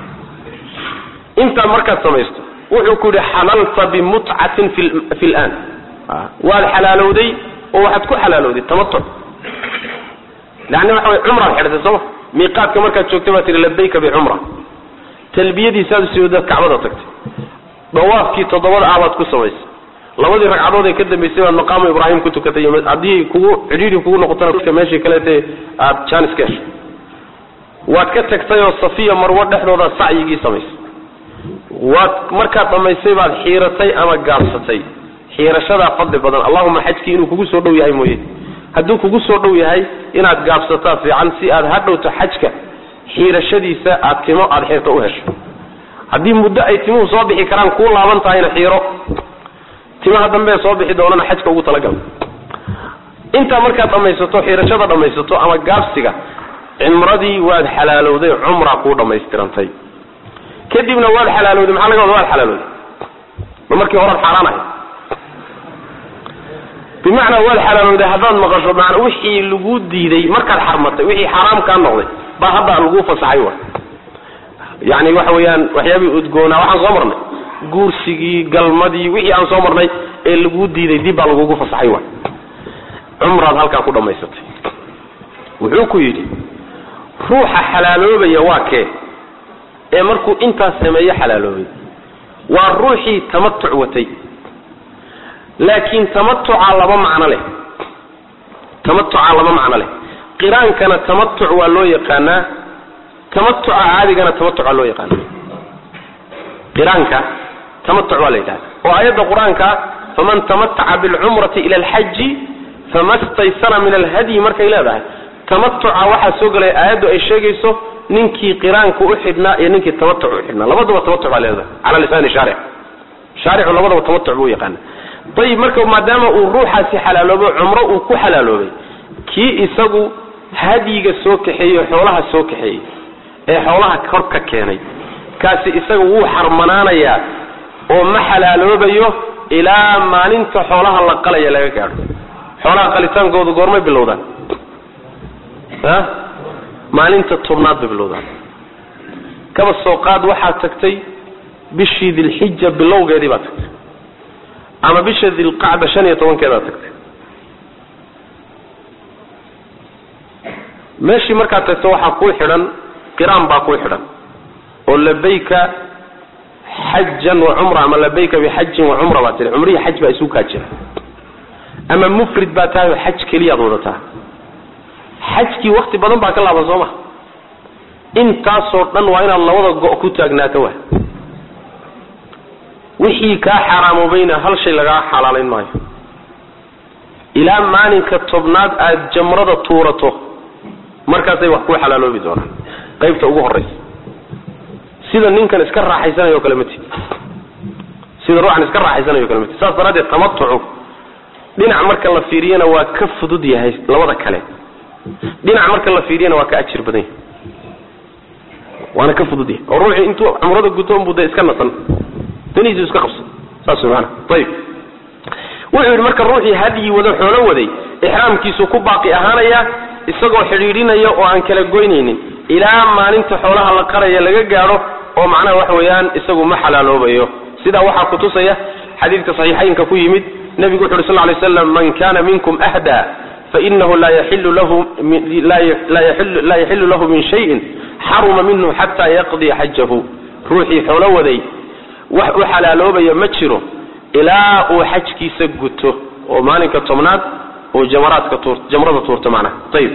intaa markaad samaysto wuxuu ku yidhi xalalta bimutcatin fi laan waad xalaalowday oo waxaad ku xalaalowday tamatuc yani waxa way cumraad xidhatay sooma miiqaadka markaad joogtay baa tihi labayka bicumra talbiyadiisaad sioodaad kacbada tagtay dawaafkii toddobada ah baad ku samaysay labadii ragcadood ee ka dambaysay baad maqaamu ibraahim ku tukatay haddii kugu cidhiiri kugu noqotona meeshii kaleete aad jaanis ka heshay waad ka tagtay oo safiya marwo dhexdooda sacyigii samaysay waad markaad dhammaysay baad xiiratay ama gaabsatay xiirashadaa fadli badan allahuma xajkii inuu kugu soo dhow yahay mooye hadduu kugu soo dhow yahay inaad gaabsataa fiican si aad hadhowto xajka xiirashadiisa aad timo aada xirto u hesho haddii muddo ay timuhu soo bixi karaan kuu laaban tahayna xiiro timaha dambee soo bixi doonana xajka ugu talagal intaa markaad dhammaysato xiirashada dhammaysato ama gaabsiga cimradii waad xalaalowday cumraa kuu dhammaystirantay kadibna waad xalaalowday maxaa laga wada waad xalaalowday ma markii horaad xaaraan ahay bimacnaa waad xalaalowday haddaad maqasho maana wixii lagu diiday markaad xarmatay wixii xaaraam kaa noqday baa hadda lagu fasaxay wa yani waxa weeyaan waxyaabihii udgoonaa waxaan soo marnay guursigii galmadii wixii aan soo marnay ee lagu diiday dib baa lagugu fasaxay wa cumraad halkaa ku dhammaysatay wuxuu ku yidhi ruuxa xalaaloobaya waa kee ee markuu intaas sameeye xalaaloobay waa ruuxii tamatuc watay laakiin tamatuca laba macno leh tamatuca laba macno leh qiraankana tamatuc waa loo yaqaanaa tamatuca caadigana tamatuc waa loo yaqaana qiraanka tamatuc waa la yidhahda oo aayadda qur-aanka faman tamataca bilcumrati ila alxaji fama staysara min alhadyi markay leedahay tamatuca waxaa soo gelaya aayaddu ay sheegayso ninkii qiraanka u xidhnaa iyo ninkii tamatuc u xidhnaa labadaba tamatuc baa leedahay cala lisaani shaaric shaaricu labadaba tamatuc buu yaqaana ayib marka maadaama uu ruuxaasi xalaaloobo cumro uu ku xalaaloobay kii isagu hadyiga soo kaxeeyey xoolaha soo kaxeeyey ee xoolaha kor ka keenay kaasi isaga wuu xarmanaanayaa oo ma xalaaloobayo ilaa maalinta xoolaha la qalaya laga gaadho xoolaha qalitaankoodu goormay bilowdaan a maalinta tobnaad bay bilowdaan kaba soo qaad waxaad tagtay bishii dilxija bilowgeedii baad tagtay ama bisha dilqacda shan iyo tobankeedaad tagtay meeshii markaad tagto waxaa kuu xidhan qiraan baa kuu xidhan oo labayka xajan wa cumra ama labayka bixajin wa cumra baa tiri cumrihii xaj baa isu kaa jira ama mufrid baa tahay oo xaj keliyaad wadataa xajkii wakti badan baa ka laaban soo ma intaasoo dhan waa inaad labada go' ku taagnaato wa wixii kaa xaaraamobayna hal shay lagaa xalaalayn maayo ilaa maalinka tobnaad aad jamrada tuurato markaasay wax kuu xalaaloobi doonaan qaybta ugu horraysa sida ninkan iska raaxaysanayo kale mati sida ruuxan iska raaxaysanayo kale mati saas daraaddeed tamatucu dhinac marka la fiiriyana waa ka fudud yahay labada kale dhinac marka la fiiriyana waa ka ajir badan yahay waana ka fudud yahay oo ruuxii intuu cumrada guto unbuu dee iska nasan danihiisu iska qabsan saas way maana ayib wuxuu yidhi marka ruuxii hadyi wada xoolo waday ixraamkiisu ku baaqi ahaanaya isagoo xidhiidhinaya oo aan kala goynaynin ilaa maalinta xoolaha la qaraya laga gaadho oo macnaha waxa weeyaan isagu ma xalaaloobayo sidaa waxaa kutusaya xadiidka saxiixaynka ku yimid nebigu wuxu uhi sal lay slam man kana minkum ahda fainahu laa yaxilu lahu laa yaxilu lahu min shayin xaruma minhu xata yaqdiya xajahu ruuxii xoolo waday wax u xalaaloobaya ma jiro ilaa uu xajkiisa guto oo maalinka tobnaad oo jamaraadka tuur jamrada tuurta macnaha ayib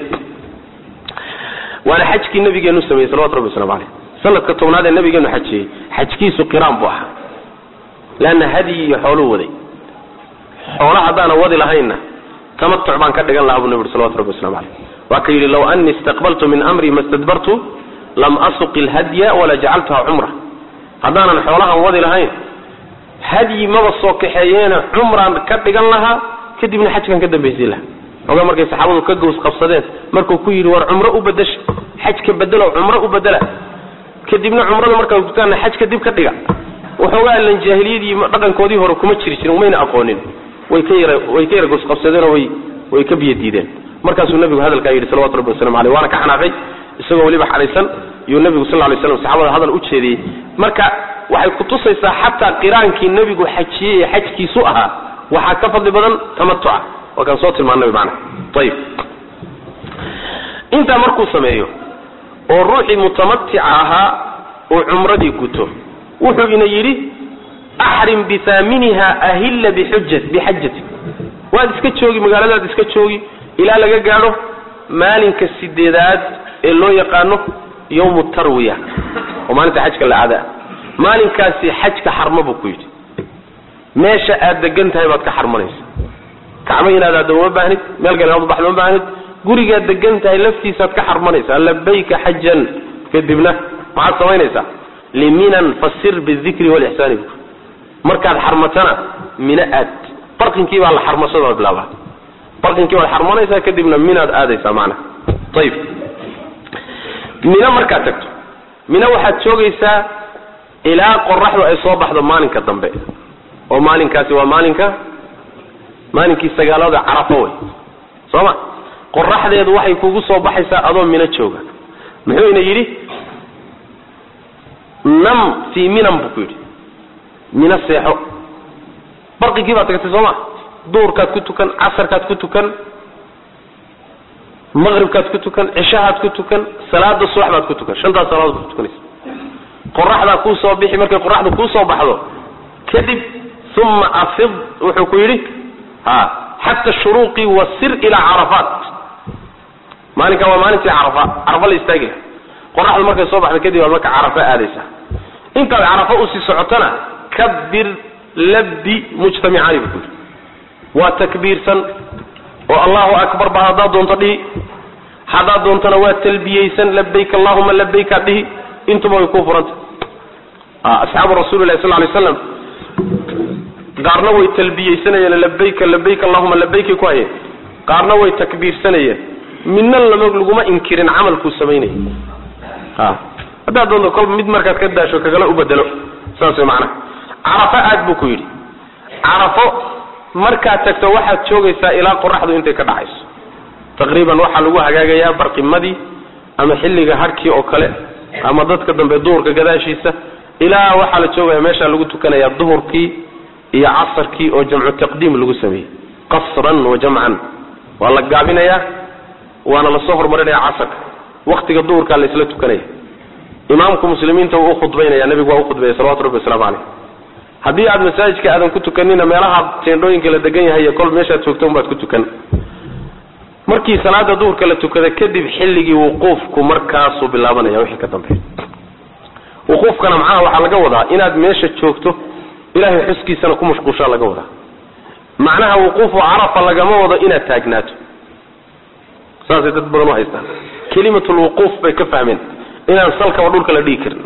waana xajkii nabigeenu sameeyey salawatu rabbi waslamu caleyh sanadka tobnaad ee nabigeenu xajiyey xajkiisu qiraan buu ahaa leanna hadyi iyo xooluu waday xoolo haddaana wadi lahaynna tamatuc baan ka dhigan lahaa buu nabi uri salawatu rabbi waslamu caleyh waa ka yidhi law anii istaqbaltu min amri ma stadbartu lam asuqi lhadya wala jacaltuha cumra haddaanan xoolahan wadi lahayn hadyi maba soo kaxeeyeena cumraan ka dhigan lahaa kadibna xajkan ka dambaysiin lahaa ogaa markay saxaabadu ka gows qabsadeen markuu ku yidhi war cumro u bedesha xajka bedelo cumro u bedela kadibna cumrada markaa gutaana xajka dib ka dhiga waxoogaa lan jaahiliyadii dhaqankoodii hore kuma jiri jirin umayna aqoonin way ka yara way ka yara gows qabsadeenoo way way ka biyo diideen markaasuu nabigu hadalkaa yidhi salawatu rabbi waslamu aleyh waana ka xanaaqay isagoo weliba xadhaysan iyuu nabigu sal lay slam saxaabada hadal u jeediyey marka waxay kutusaysaa xataa qiraankii nebigu xajiyey ee xajkiisu ahaa waxaa ka fadli badan tamatuca waa kaan soo tilmaanay macana ayib intaa markuu sameeyo oo ruuxii mutamatica ahaa uu cumradii guto wuxuu ina yidhi axrim bihaaminiha ahilla bixuja bixajati waad iska joogi magaaladaad iska joogi ilaa laga gaadho maalinka sideedaad ee loo yaqaano yawmu tarwiya oo maalinta xajka la aadaa maalinkaasi xajka xarmo buu ku yidhi meesha aad degan tahay baad ka xarmanaysa kacbo inaad aadda uma baahnid meel kale inaad ubaxda uma baahnid gurigaad degan tahay laftiisaad ka xarmanaysaa labayka xajan kadibna maxaad samaynaysaa liminan fasir bidikri walixsaani bu markaad xarmatana mino aad barqinkii baa la xarmashada bilaabaa barqinkii baad xarmanaysaa kadibna minaad aadaysaa macna ayib mino markaad tagto mino waxaad joogaysaa ilaa qoraxdu ay soo baxdo maalinka dambe oo maalinkaasi waa maalinka maalinkii sagaalada carafo wey soo ma qoraxdeedu waxay kugu soo baxaysaa adoo mino jooga muxuu ina yidhi nam fii minan buu ku yidhi mino seexo barqigii baad tagtay soo ma duurkaad ku tukan casarkaad ku tukan maqribkaad ku tukan cishahaad ku tukan salaada subax baad ku tukan shantaas salaadood ku tukanaysa qoraxdaa kuu soo bixi markay qoraxda kuu soo baxdo kadib uma afid wuxuu ku yidhi ha xata shuruuqi wasir ilaa carafaat maalinka waa maalintii carafa carafa la istaagi laha qoraxdu markay soo baxda kadib waad marka carafa aadaysaa intaad carafa usii socotona kabir labdi mujtamicaani buu ku yidhi waa takbiirsan oo allahu akbar ba haddaad doonto dhihi haddaad doontona waa talbiyeysan labayk allahuma labaykaad dhihi intuba way kuu furanta asxaabu rasuuli lahi sal lay slam qaarna way talbiyeysanayeen labayka labayk allahuma labaykay ku hayeen qaarna way takbiirsanayeen midna lama laguma inkirin camalkuu samaynaya a haddaad doonto kolba mid markaad ka daasho kagala u bedelo saas way macnaha carafo aad buu ku yidhi carafo markaad tagto waxaad joogaysaa ilaa qoraxdu intay ka dhacayso taqriiban waxaa lagu hagaagayaa barqimadii ama xilliga harkii oo kale ama dadka dambe duhurka gadaashiisa ilaa waxaa la joogaya meeshaa lagu tukanayaa duhurkii iyo casarkii oo jamcu taqdiim lagu sameeyey qasran wa jamcan waa la gaabinayaa waana lasoo horumarinaya casarka waktiga duhurkaa la isla tukanaya imaamku muslimiinta wuu ukhudbaynaya nabigu waa ukhudbaya salawatu rabbi waslamu caleyh haddii aad masaajidka aadan ku tukanina meelaha teendhooyinka la degan yahay iyo kol meeshaad joogto unbaad ku tukan markii salaada duhurka la tukada kadib xilligii wuquufku markaasuu bilaabanaya wixii ka dambeeya wuquufkana macnaha waxaa laga wadaa inaad meesha joogto ilahay xuskiisana ku mashquushaa laga wadaa macnaha wuquufu carafa lagama wado inaad taagnaato saasay dad badan u haystaan kelimatulwuquuf bay ka fahmeen inaan salkaba dhulka la dhigi karin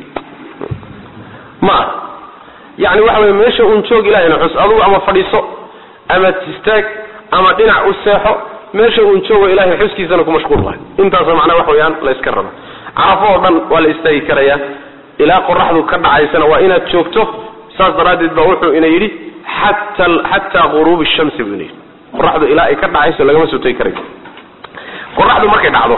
ma yani waxa wey meesha uun joog ilahayna xus adugu ama fadhiiso ama istaag ama dhinac u seexo meesha uun joogo ilahay xuskiisana ku mashquul wahay intaasa macnaa wax weeyaan la iska raba carafo oo dhan waa la istaagi karayaa ilaa qoraxdu ka dhacaysana waa inaad joogto saas daraaddeed baa wuxuu ina yidhi xata xataa ghuruubi shamsi buu ina yidhi qoraxdu ilaa ay ka dhacayso lagama soo tegi karayo qoraxdu markay dhacdo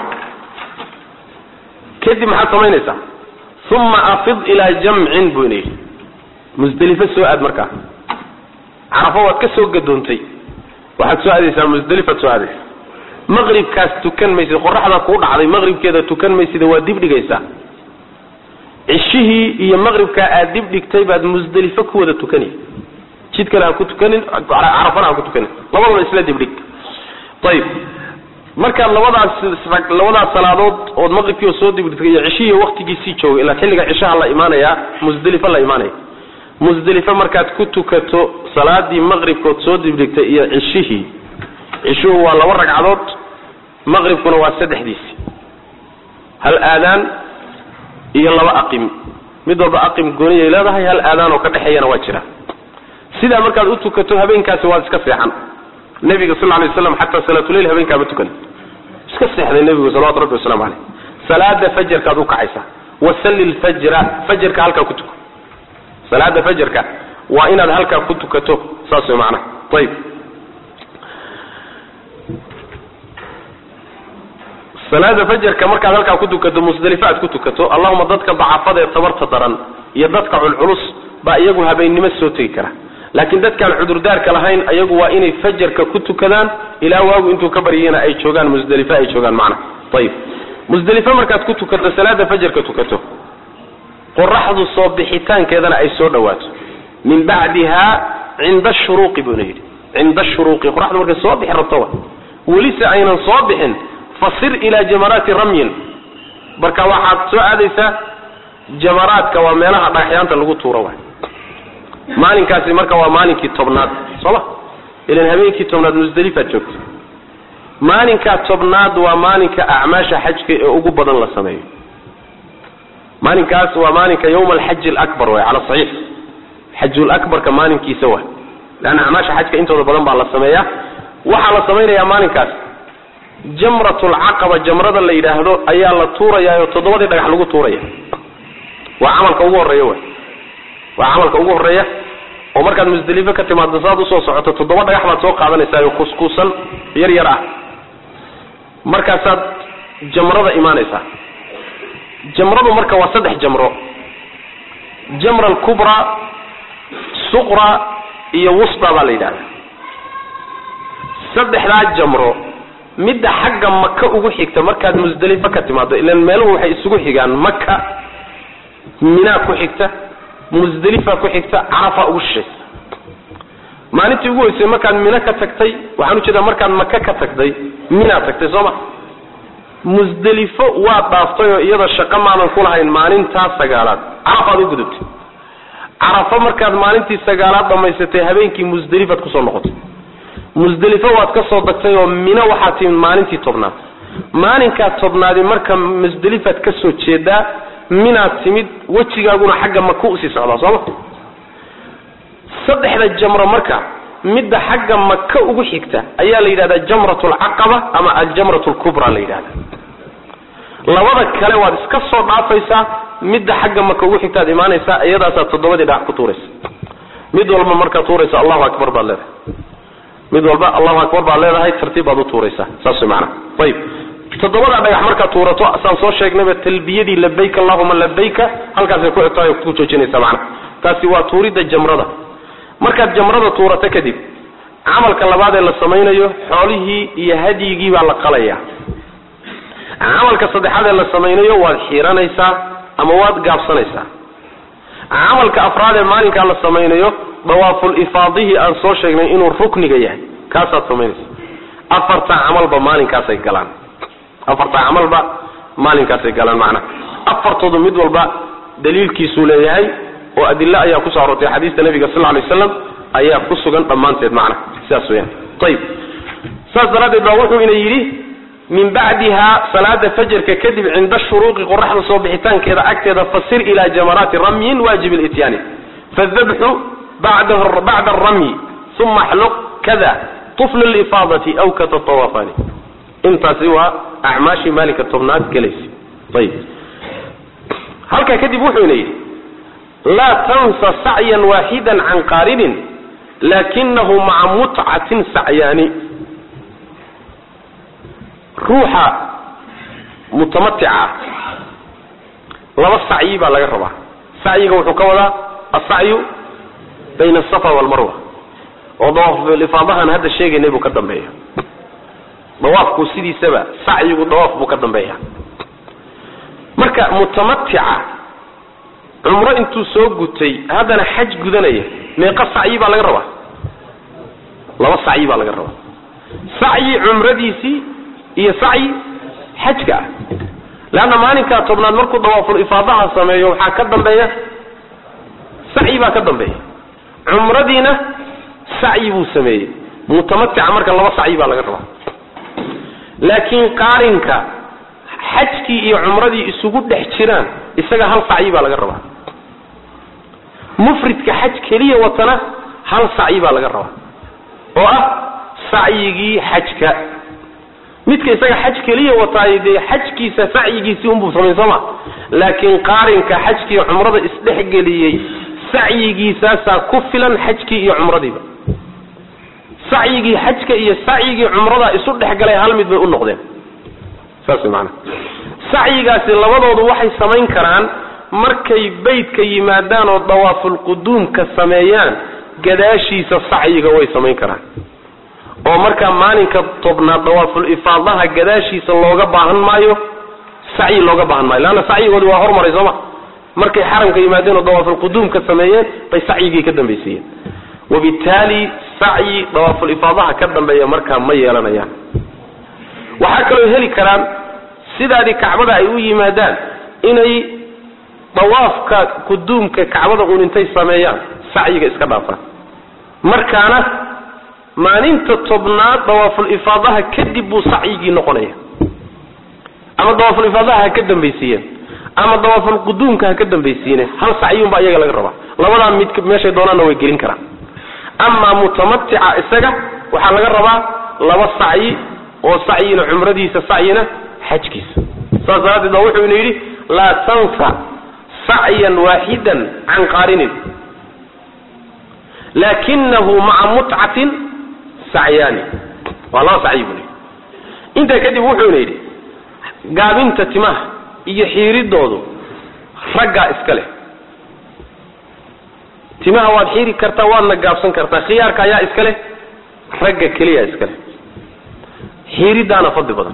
kadib maxaad samaynaysaa uma afid ilaa jamcin buu ina yidhi musdelifo soo aad markaa carafo waad ka soo gadoontay waxaad soo aadaysaa musdelifaad soo aadaysaa maqribkaas tukan maysid qoraxda kuu dhacday maqribkeeda tukan maysida waa dib dhigaysaa cishihii iyo maqribkaa aad dib dhigtay baad musdelifo ku wada tukanay jid kale ha ku tukanin carafana ha ku tukanin labadaba isla dibdhig ayib markaad labadaas labadaas salaadood ood maqribkii oo soo dibdhigtay iyo cishihii waktigiisii joogay ilaa xilliga cishaha la imaanaya musdelifo la imaanaya musdelifo markaad ku tukato salaadii maqribkood soo dibdhigtay iyo cishihii cishuhu waa laba ragcadood maqribkuna waa saddexdiisi hal aadaan iyo laba aqim mid walba aqim gooniyay leedahay hal aadaan oo ka dhexeeyana waa jira sidaa markaad u tukato habeenkaasi waad iska seexan nabiga sal lay waslam xataa salaatuleil habeenkaama tukan iska seexday nebigu salawatu rabbi waslamu caleyh salaada fajarkaad u kacaysaa wasalli lfajra fajarka halkaa ku tuko salaada fajarka waa inaad halkaa ku tukato saas way macnaha ayib salaada fajarka markaad halkaa ku tukato musdelifo aad ku tukato allahuma dadka dacafada ee tabarta daran iyo dadka culculus baa iyagu habeennimo soo tegi kara laakiin dadkaan cudurdaarka lahayn ayagu waa inay fajarka ku tukadaan ilaa waagu intuu ka baryayna ay joogaan musdelifo ay joogaan macnaha ayib musdelifo markaad ku tukato salaada fajarka tukato qoraxdu soo bixitaankeedana ay soo dhawaato min bacdiha cinda shuruuqi buuna yidhi cinda shuruuqi qoraxdu markay soo bixi rabto wa welise aynan soo bixin fasir ilaa jamaraati ramyin marka waxaad soo aadaysaa jamaraadka waa meelaha dhagaxyaanta lagu tuuro waay maalinkaasi marka waa maalinkii tobnaad sooma ilan habeenkii tobnaad musdelifaad joogta maalinkaa tobnaad waa maalinka acmaasha xajka ee ugu badan la sameeyo maalinkaas waa maalinka yawma alxaji alabar way cala saxiix xajulakbarka maalinkiisa waay leanna acmaasha xajka intooda badan baa la sameeyaa waxaa la samaynayaa maalinkaas jamratulcaqaba jamrada la yidhaahdo ayaa la tuurayaa oo toddobadii dhagax lagu tuuraya waa camalka ugu horreeya way waa camalka ugu horreeya oo markaad musdelifo ka timaado saad usoo socoto toddoba dhagax baad soo qaadanaysaa oo kuskuusan yar yar ah markaasaad jamrada imaanaysaa jamradu marka waa saddex jamro jamra alkubra suqra iyo wusda baa la yidhahda saddexdaa jamro midda xagga maka ugu xigta markaad musdelifo ka timaado ilan meeluhu waxay isugu xigaan maka minaa ku xigta musdelifa ku xigta carafa ugu shishaysa maalintii ugu hoysay markaad mino ka tagtay waxaan ujeedaa markaad maka ka tagtay minaa tagtay soo ma musdelifo waad dhaaftay oo iyada shaqo maadan ku lahayn maalintaa sagaalaad carafaad u gudubtay carafo markaad maalintii sagaalaad dhammaysatay habeenkii musdelifaad kusoo noqotay musdelifo waad ka soo dagtay oo mino waxaad timid maalintii tobnaad maalinkaa tobnaadi marka musdelifaad ka soo jeedaa minaad timid wejigaaguna xagga maka usii socdaa sooma saddexda jamro marka midda xagga maka ugu xigta ayaa la yidhahdaa jamrat alcaqaba ama aljamrat lkubra la yidhahda labada kale waad iska soo dhaafaysaa midda xagga maka ugu xigtaad imaanaysaa iyadaasaad toddobadii dhagax ku tuuraysa mid walba markaad tuuraysa allahu akbar baad leedahay mid walba allahu akbar baad leedahay tartiib baad u tuuraysaa saas way macana ayib toddobada dhagax markaad tuurato saan soo sheegnayba talbiyadii labayk allahuma labayka halkaasay ku xigtaay ku joojinaysa macana taasi waa tuuridda jamrada markaad jamrada tuurato kadib camalka labaad ee la samaynayo xoolihii iyo hadyigii baa la qalaya camalka saddexaad ee la samaynayo waad xiiranaysaa ama waad gaabsanaysaa camalka afraad ee maalinkaa la samaynayo dawaaful ifaadihii aan soo sheegnay inuu rukniga yahay kaasaad samaynaysa afarta camalba maalinkaasay galaan afarta camalba maalinkaasay galaan macnaha afartoodu mid walba daliilkiisuu leeyahay oo adilo ayaa kusoo aroortay xadiista nabiga sal lay waslam ayaa ku sugan dhammaanteed macnaha sidaas weyaan ayib saas daraaddeed baa wuxuu ina yidhi min bacdiha salaada fajarka kadib cinda shuruuqi qoraxda soo bixitaankeeda agteeda fasir ilaa jamaraati ramyin waajib lityaani fadabxu bacda aramyi uma xluq kada طفل الإفاضة أو كتطوافان intaasi waa acmaashii maalinka tobnaad gelaysa ayib halkaa kadib wuxuuna yidhi laa tansa sacyan waaxida can qaarinin laakinahu maca mutcatin sacyaani ruuxa mutamatica ah laba sacyi baa laga rabaa sacyiga wuxuu ka wadaa asacyu bayna asafa walmarwa oo dawaaflifaadahan hadda sheegaynay buu ka dambeeya dawaafku sidiisaba sacyigu dawaaf buu ka dambeeya marka mutamatica cumro intuu soo gutay haddana xaj gudanaya meeqa sacyi baa laga rabaa laba sacyi baa laga rabaa sacyi cumradiisii iyo sacyi xajka ah leanna maalinkaa tobnaad markuu dawaaful ifaadaha sameeyo waxaa ka dambeeya sacyi baa ka dambeeya cumradiina sacyi buu sameeyey mutamatica marka laba sacyi baa laga rabaa laakiin qaarinka xajkii iyo cumradii isugu dhex jiraan isaga hal sacyi baa laga rabaa mufridka xaj keliya watana hal sacyi baa laga rabaa oo ah sacyigii xajka midka isaga xaj keliya wataay dee xajkiisa sacyigiisii unbuu samayn sooma laakiin qaarinka xajkiiyo cumrada isdhexgeliyey sacyigiisaasaa ku filan xajkii iyo cumradiiba sacyigii xajka iyo sacyigii cumrada isu dhexgalay hal mid bay u noqdeen saas maana sacyigaasi labadoodu waxay samayn karaan markay beytka yimaadaan oo dawaafulquduumka sameeyaan gadaashiisa sacyiga way samayn karaan oo markaa maalinka tobnaad dawaaful ifaadaha gadaashiisa looga baahan maayo sacyi looga baahan maayo leanna sacyigoodi waa hormaray sooma markay xaramka yimaadeen oo dawaafulquduumka sameeyeen bay sacyigii ka dambaysiiyeen wabitaali sacyi dawaaful ifaadaha ka dambeeya markaa ma yeelanayaan waxaa kaloo heli karaan sidaadii kacbada ay u yimaadaan inay dawaafka quduumka kacbada uun intay sameeyaan sacyiga iska dhaafaan markaana maalinta tobnaad dawaaful ifaadaha kadib buu sacyigii noqonaya ama dawaaful ifaadaha ha ka dambaysiiyeen ama dawaaful quduumka ha ka dambaysiine hal sacyunbaa iyaga laga rabaa labadaa mid meeshay doonaanna way gelin karaan amaa mutamatica isaga waxaa laga rabaa laba sacyi oo sacyina cumradiisa sacyina xajkiisa saas daraaddeed baa wuxuu ina yidhi laa tansa sacyan waaxidan can qaarinin laakinahu maca mutcatin sacyaani waa laba sacyi buu yidhi intaa kadib wuxuuna yidhi gaabinta timaha iyo xiiridoodu raggaa iska leh timaha waad xiiri kartaa waadna gaabsan kartaa khiyaarka ayaa iska leh ragga keliya iska leh xiiridaana fadli badan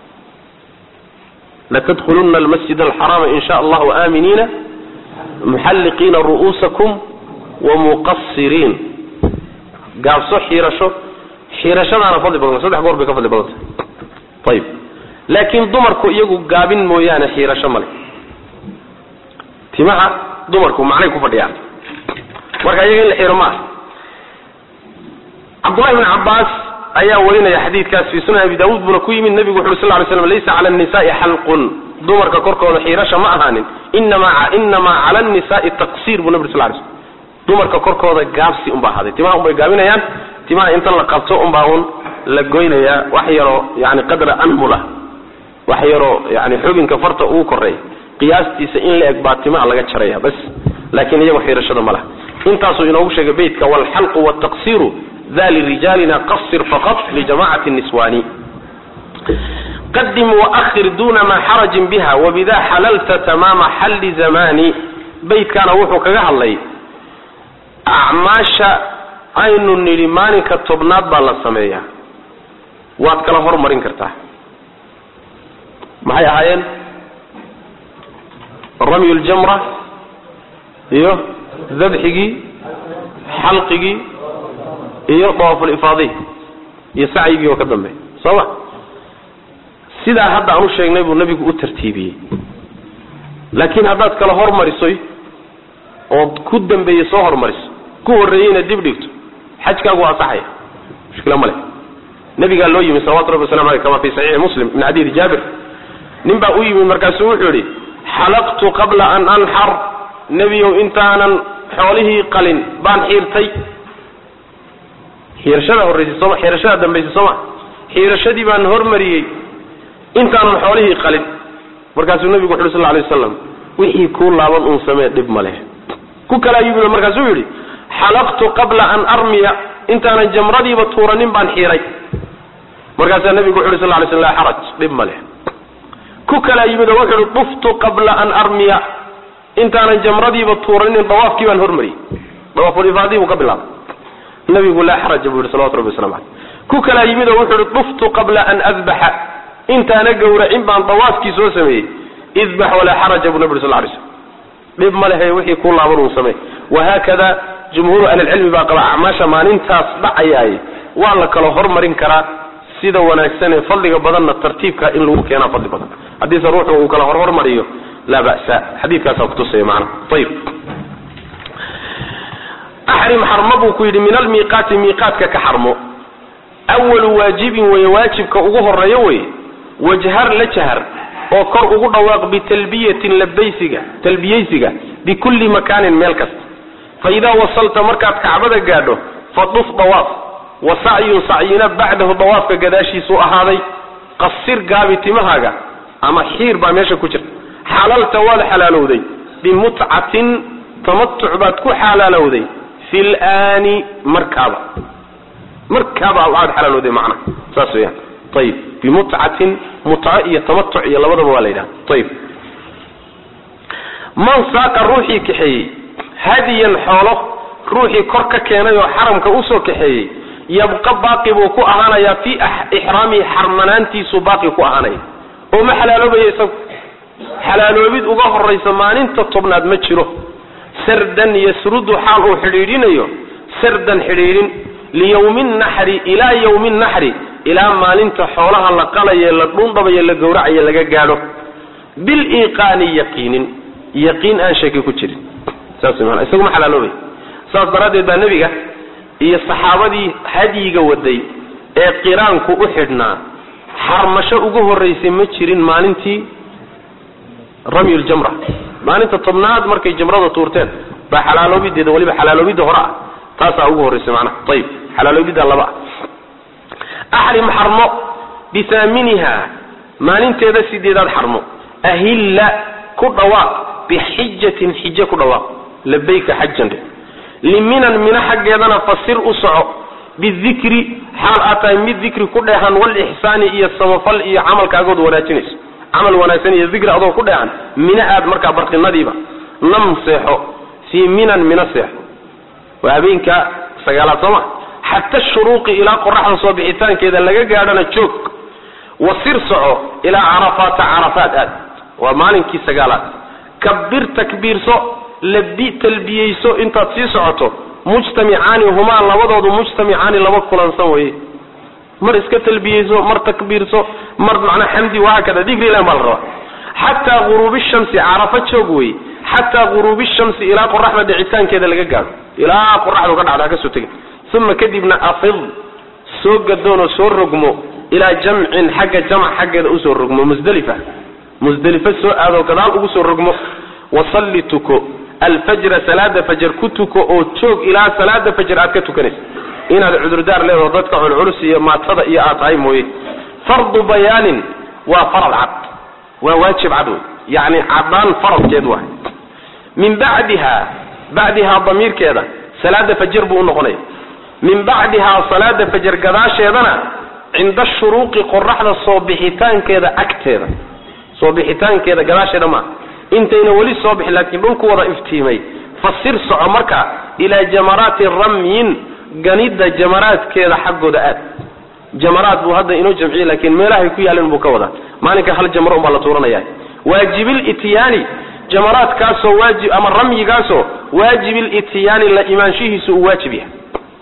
latadkhuluna almasjid alxaraama in sha allahu aaminiina muxalliqiina ru'uusakum wamuqasiriin gaabso xiirasho xiirashadaana fadli badan saddex goor bay ka fadli badanta ayib laakiin dumarku iyagu gaabin mooyaane xiirasho male timaha dumarku macnay ku fadhiyaan marka iyaga in la xiro maaha cabdullahi bn cabbaas ayaa warinaya xadiidkaas fi sunan abi daawuud buuna ku yimid nebigu wuxu uri sal ly slam laysa cala annisaai xalqun dumarka korkooda xiirasha ma ahaanin inamaa inamaa cala annisaai taqsiir buu nabi ur sal lay slm dumarka korkooda gaabsi unbaa ahaaday timaha unbay gaabinayaan timaha inta la qabto unbaa un la goynayaa wax yaroo yani qadra anmula wax yaroo yani xubinka farta ugu koreeya qiyaastiisa in la eg baa timaha laga jaraya bas laakiin iyago xiirashada ma laha intaasuu inoogu sheegay beytka walxalqu wtaqsiru da lirijaalina qasir faqat lijamacati niswani qadim waahir duna ma xarajin biha wabida xalalta tamaama xalli zamani beytkaana wuxuu kaga hadlay acmaasha aynu nidhi maalinka tobnaad baa la sameeyaa waad kala hormarin kartaa maxay ahaayeen ramyu ljamra iyo dabxigii xalqigii iyo dawaaful ifaadihi iyo sacyigii oo ka dambeey soo ma sidaa hadda aan u sheegnay buu nebigu u tartiibiyey laakiin haddaad kala hormarisoy ood ku dambeeyey soo hormariso ku horreeyeyna dib dhigto xajkaagu waa asaxaya mushkila ma leh nabigaa loo yimi salawatu rabbi waslamu aleyh kama fi saxiixi muslim min xadiidi jaabir nin baa u yimi markaasuu wuxuu yidhi xalaqtu qabla an anxar nebiyow intaanan xoolihii qalin baan xiirtay xiirashada horraysay sooma xiirashada dambaysay sooma xiirashadii baan hormariyey intaanan xoolihii qalin markaasuu nabigu wuxu uhi sal lay wasalam wixii kuu laaban uun samee dhib ma leh ku kalaa yimid markaasuu yidhi xalaqtu qabla an armiya intaanan jamradiiba tuuranin baan xiiray markaasaa nabigu wuxu uhi sal lay sl laa xaraj dhib ma leh ku kalaa yimid oo wuxu uhi duftu qabla an armiya intaanan jamradiiba tuuranin dawaafkii baan hormariyey dawaafulifaadii buu ka bilaabay nabigu laa xaraja buu yihi salawatu rabbi waslamu caleyh ku kalaa yimid oo wuxu uhi duftu qabla an adbaxa intaana gowracin baan dawaafkii soo sameeyey idbax walaa xaraja buu nabi uri sal lay slm dhib ma lehe wixii kuu laaban uu samey wahaakada jumhuuru ahlilcilmi baa qaba acmaasha maalintaas dhacayaay waa la kala hormarin karaa sida wanaagsan ee fadliga badanna tartiibka in lagu keenaa fadli badan haddiise ruuxu uu kala horhormariyo laa ba'sa xadiidkaasaa kutusaya macana ayib axrim xarmo buu ku yidhi min almiiqaati miiqaatka ka xarmo awalu waajibin weye waajibka ugu horeeyo weye wajhar la jahar oo kor ugu dhawaaq bitalbiyatin labaysiga talbiyaysiga bikulli makaanin meel kasta fa idaa wasalta markaad kacbada gaadho faduf dawaaf wa sacyun sacyina bacdahu dawaafka gadaashiisuu ahaaday qasir gaabi timahaaga ama xiir baa meesha ku jirta xalalta waad xalaalowday bimutcatin tamatuc baad ku xalaalowday fi laani markaaba markaaba waxaad xalaalowday macna saas weyaan ayib bimutcatin mutco iyo tamatuc iyo labadaba waa la yidhaha ayib man saaqa ruuxii kaxeeyey hadiyan xoolo ruuxii kor ka keenay oo xaramka usoo kaxeeyey yabqa baaqi buu ku ahaanayaa fii ixraamihi xarmanaantiisuu baaqi ku ahaanaya oo ma xalaaloobaya isagu xalaaloobid uga horaysa maalinta tobnaad ma jiro sardan yasrudu xaal uu xidhiidhinayo sardan xidhiidhin liyawmi naxri ilaa yawmi naxri ilaa maalinta xoolaha la qalaye la dhundhabayo la gowracayo laga gaadho biliiqaani yaqiinin yaqiin aan shaki ku jirin saas maana isagu ma xalaaloobay saas daraaddeed baa nebiga iyo saxaabadii hadyiga waday ee qiraanku u xidhnaa xarmasho ugu horraysay ma jirin maalintii ramyuljamra maalinta tobnaad markay jamrada tuurteen baa xalaaloobideeda waliba xalaaloobidda hore ah taasaa ugu horraysay macnaha ayib xalaaloobidda laba ah axrim xarmo bihaaminiha maalinteeda sideedaad xarmo ahilla ku dhawaaq bixijatin xije ku dhawaaq labayka xajan liminan mina xaggeedana fasir u soco bidikri xaal aad tahay mid dikri ku dheehan walixsaani iyo samafal iyo camalkaagood wanaajinayso camal wanaagsan iyo dikri adoo ku dheehan mina aad markaa barqinadiiba nam seexo fii minan mina seexo waa habeenka sagaalaad sooma xata shuruuqi ilaa qoraxda soo bixitaankeeda laga gaadhana joog wasir soco ilaa carafaata carafaat aad waa maalinkii sagaalaad kabir takbiirso labi talbiyeyso intaad sii socoto mujtamicaani humaa labadoodu mujtamicaani laba kulansan weye mar iska talbiyeyso mar takbiirso mar macnaa xamdi wahaakada dikri ilah baa la rabaa xataa guruubi shamsi carafa joog wey xataa guruubi shamsi ilaa qoraxda dhicitaankeeda laga gaadho ilaa qoraxdu ka dhacda kasoo tegin uma kadibna afid soo gadoon oo soo rogmo ilaa jamcin xagga jamc xaggeeda usoo rogmo musdalifa musdelifo soo aadoo gadaal ugu soo rogmo wasalli tuko alfajra salaada fajar ku tuko oo joog ilaa salaada fajar aad ka tukanaysa inaad cudurdaar leedaho dadka culculus iyo maatada iyo aad tahay mooye fardu bayaanin waa farad cad waa waajib cad wey yacni cadaan faradkeed waay min bacdiha bacdihaa damiirkeeda salaada fajar buu unoqonaya min bacdihaa salaada fajar gadaasheedana cinda shuruuqi qoraxda soo bixitaankeeda agteeda soo bixitaankeeda gadaasheeda maa intayna weli soo bixin laakiin dhulku wada iftiimay fasir soco marka ilaa jamaraati ramyin ganida jamaraadkeeda xaggooda aad jamaraad buu hadda inoo jamciyey laakiin meelahay ku yaaleen buu ka wadaa maalinka hal jamro unbaa la tuuranaya waajibil ityaani jamaraadkaasoo waajib ama ramyigaasoo waajibil ityaani la imaanshihiisu uu waajib yahay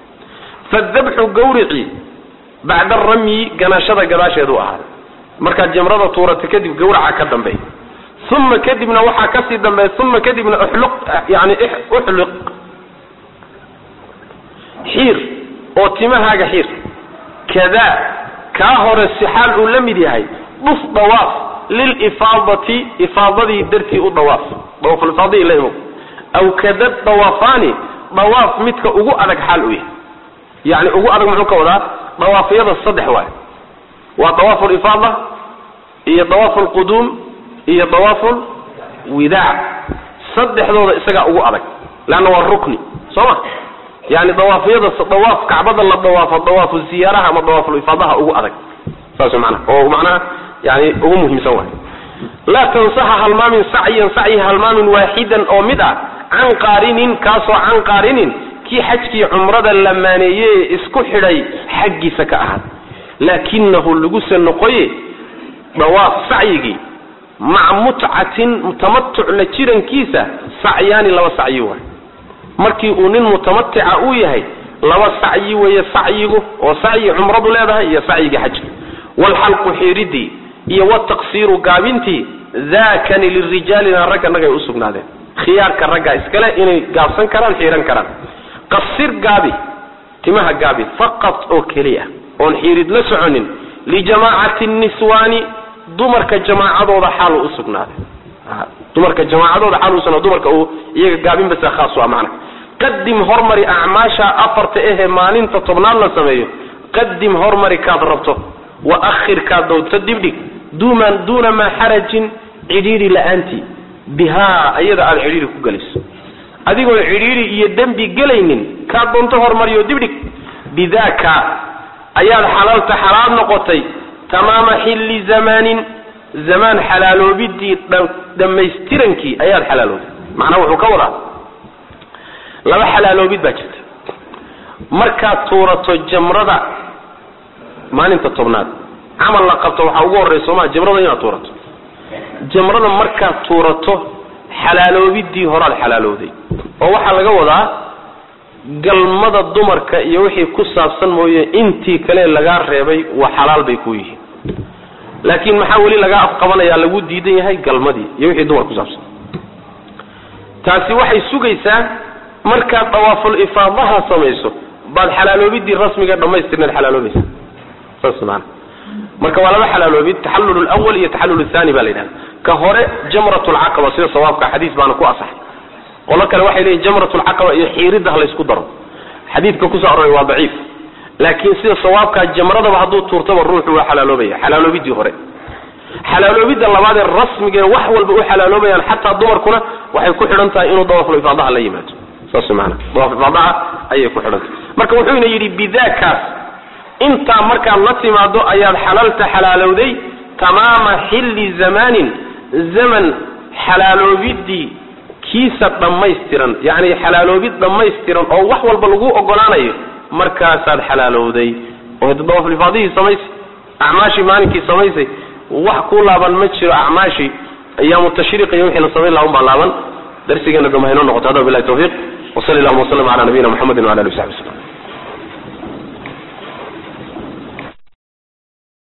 fadabxu gawrici bacda ramyi ganashada gadaasheedu ahaaday markaad jamrada tuurata kadib gawraca ka dambeey uma kadibna waxaa kasii dambeeya uma kadibna uxluq yani uxliq xiir oo timahaaga xiir kadaa kaa hore si xaal uu la mid yahay dhuf dawaaf lilifaadati ifaadadii dartii u dawaaf dawaafulfaadii la imo aw kada dawaafaani dawaaf midka ugu adag xaal u yahay yani ugu adag muxuu ka wadaa dawaafyada saddex waay waa dawaafu lifaada iyo dawaafu lquduum iyo dawaafu lwidaac saddexdooda isagaa ugu adag leanna waa rukni soo ma yani dawaafyada dawaaf kacbada la dawaafo dawaafu ziyaaraha ama dawaafulifaadaha ugu adag saas manaa oo macnaha yani ugu muhiimsan waay laa tansaxa halmaamin sacyan sacyi halmaamin waaxidan oo mid ah can qaarinin kaasoo can qaarinin kii xajkii cumrada la maaneeyey ee isku xidhay xaggiisa ka ahaad laakinahu laguse noqoye dawaaf sacyigii maca mutcatin tamatuc la jirankiisa sacyaani laba sacyi waay markii uu nin mutamatica uu yahay laba sacyi weeye sacyigu oo sacyi cumradu leedahay iyo sacyigii xajka waalxalqu xiiridii iyo wataqsiiru gaabintii daakani lirijaalina ragga nagay u sugnaadeen khiyaarka ragga iskale inay gaabsan karaan xiiran karaan qasir gaabi timaha gaabi faqad oo keliya oon xiirid la soconin lijamaacati niswaani dumarka jamaacadooda xaalu u sugnaaday dumarka jamaacadooda xaal usugnaad dumarka uu iyaga gaabin basa khaas u ah macna qadim hormari acmaasha afarta ahee maalinta tobnaad la sameeyo qadim hormari kaad rabto wa akhir kaad dowto dibdhig duman duuna maa xarajin cidhiidhi la-aantii bihaa iyada aada cidhiidhi ku gelayso adigoon cidhiidhi iyo dembi gelaynin kaad doonto hormariyo dibdhig bidaaka ayaad xalaalta xalaal noqotay tamaama xilli zamaanin zamaan xalaaloobidii dhammaystirankii ayaad xalaaloobay macnaa wuxuu ka wadaa laba xalaaloobid baa jirta markaad tuurato jamrada maalinta tobnaad camal la qabto waxaa ugu horreysa sooma jamrada inaad tuurato jamrada markaad tuurato xalaaloobidii horaad xalaalowday oo waxaa laga wadaa galmada dumarka iyo wixii ku saabsan mooye intii kale lagaa reebay waa xalaal bay ku yihiin laakiin maxaa weli lagaa afqabanaya lagu diidan yahay galmadii iyo wixii dumar ku saabsan taasi waxay sugaysaa markaad dawaaful ifaadaha samayso baad xalaaloobidii rasmiga dhamaystirnaad xalaaloobaysa saas maana marka waa laba xalaaloobid taxallul lwal iyo taxallul thani ba la yidhahda ka hore jamrat lcaqaba sida sawaabka xadiis baana ku asaxay qolo kale waxay leeyihin jamrat lcaqaba iyo xiiridda ha laysku daro xadiidka kusoo aroray waa daciif laakiin sida sawaabkaa jamradaba hadduu tuurtaba ruuxu waa xalaaloobaya xalaaloobidii hore xalaaloobidda labaadee rasmigee wax walba u xalaaloobayaan xataa dumarkuna waxay ku xidhan tahay inuu dawaaful ifaadaha la yimaado saas maana dawaaf ifaadaha ayay ku xidhan tahay marka wuxuuna yidhi bidaakaas intaa markaad la timaado ayaad xalaalta xalaalowday tamaama xilli zamaanin zaman xalaaloobidii kiisa dhammaystiran yacni xalaaloobid dhammaystiran oo wax walba lagu ogolaanayo markaasaad xalaalowday oo dawaaflifaadihii samaysay acmaashii maalinkii samaysay wax ku laaban ma jiro acmaashii ayaamu tashriiq iyo wixii la samayn laha un baa laaban darsigeena dambe haynoo noqoto hada bilahi tawfiiq wasali allahuma wasllam ala nabiyina muxamedin wala ali w saxbi waslm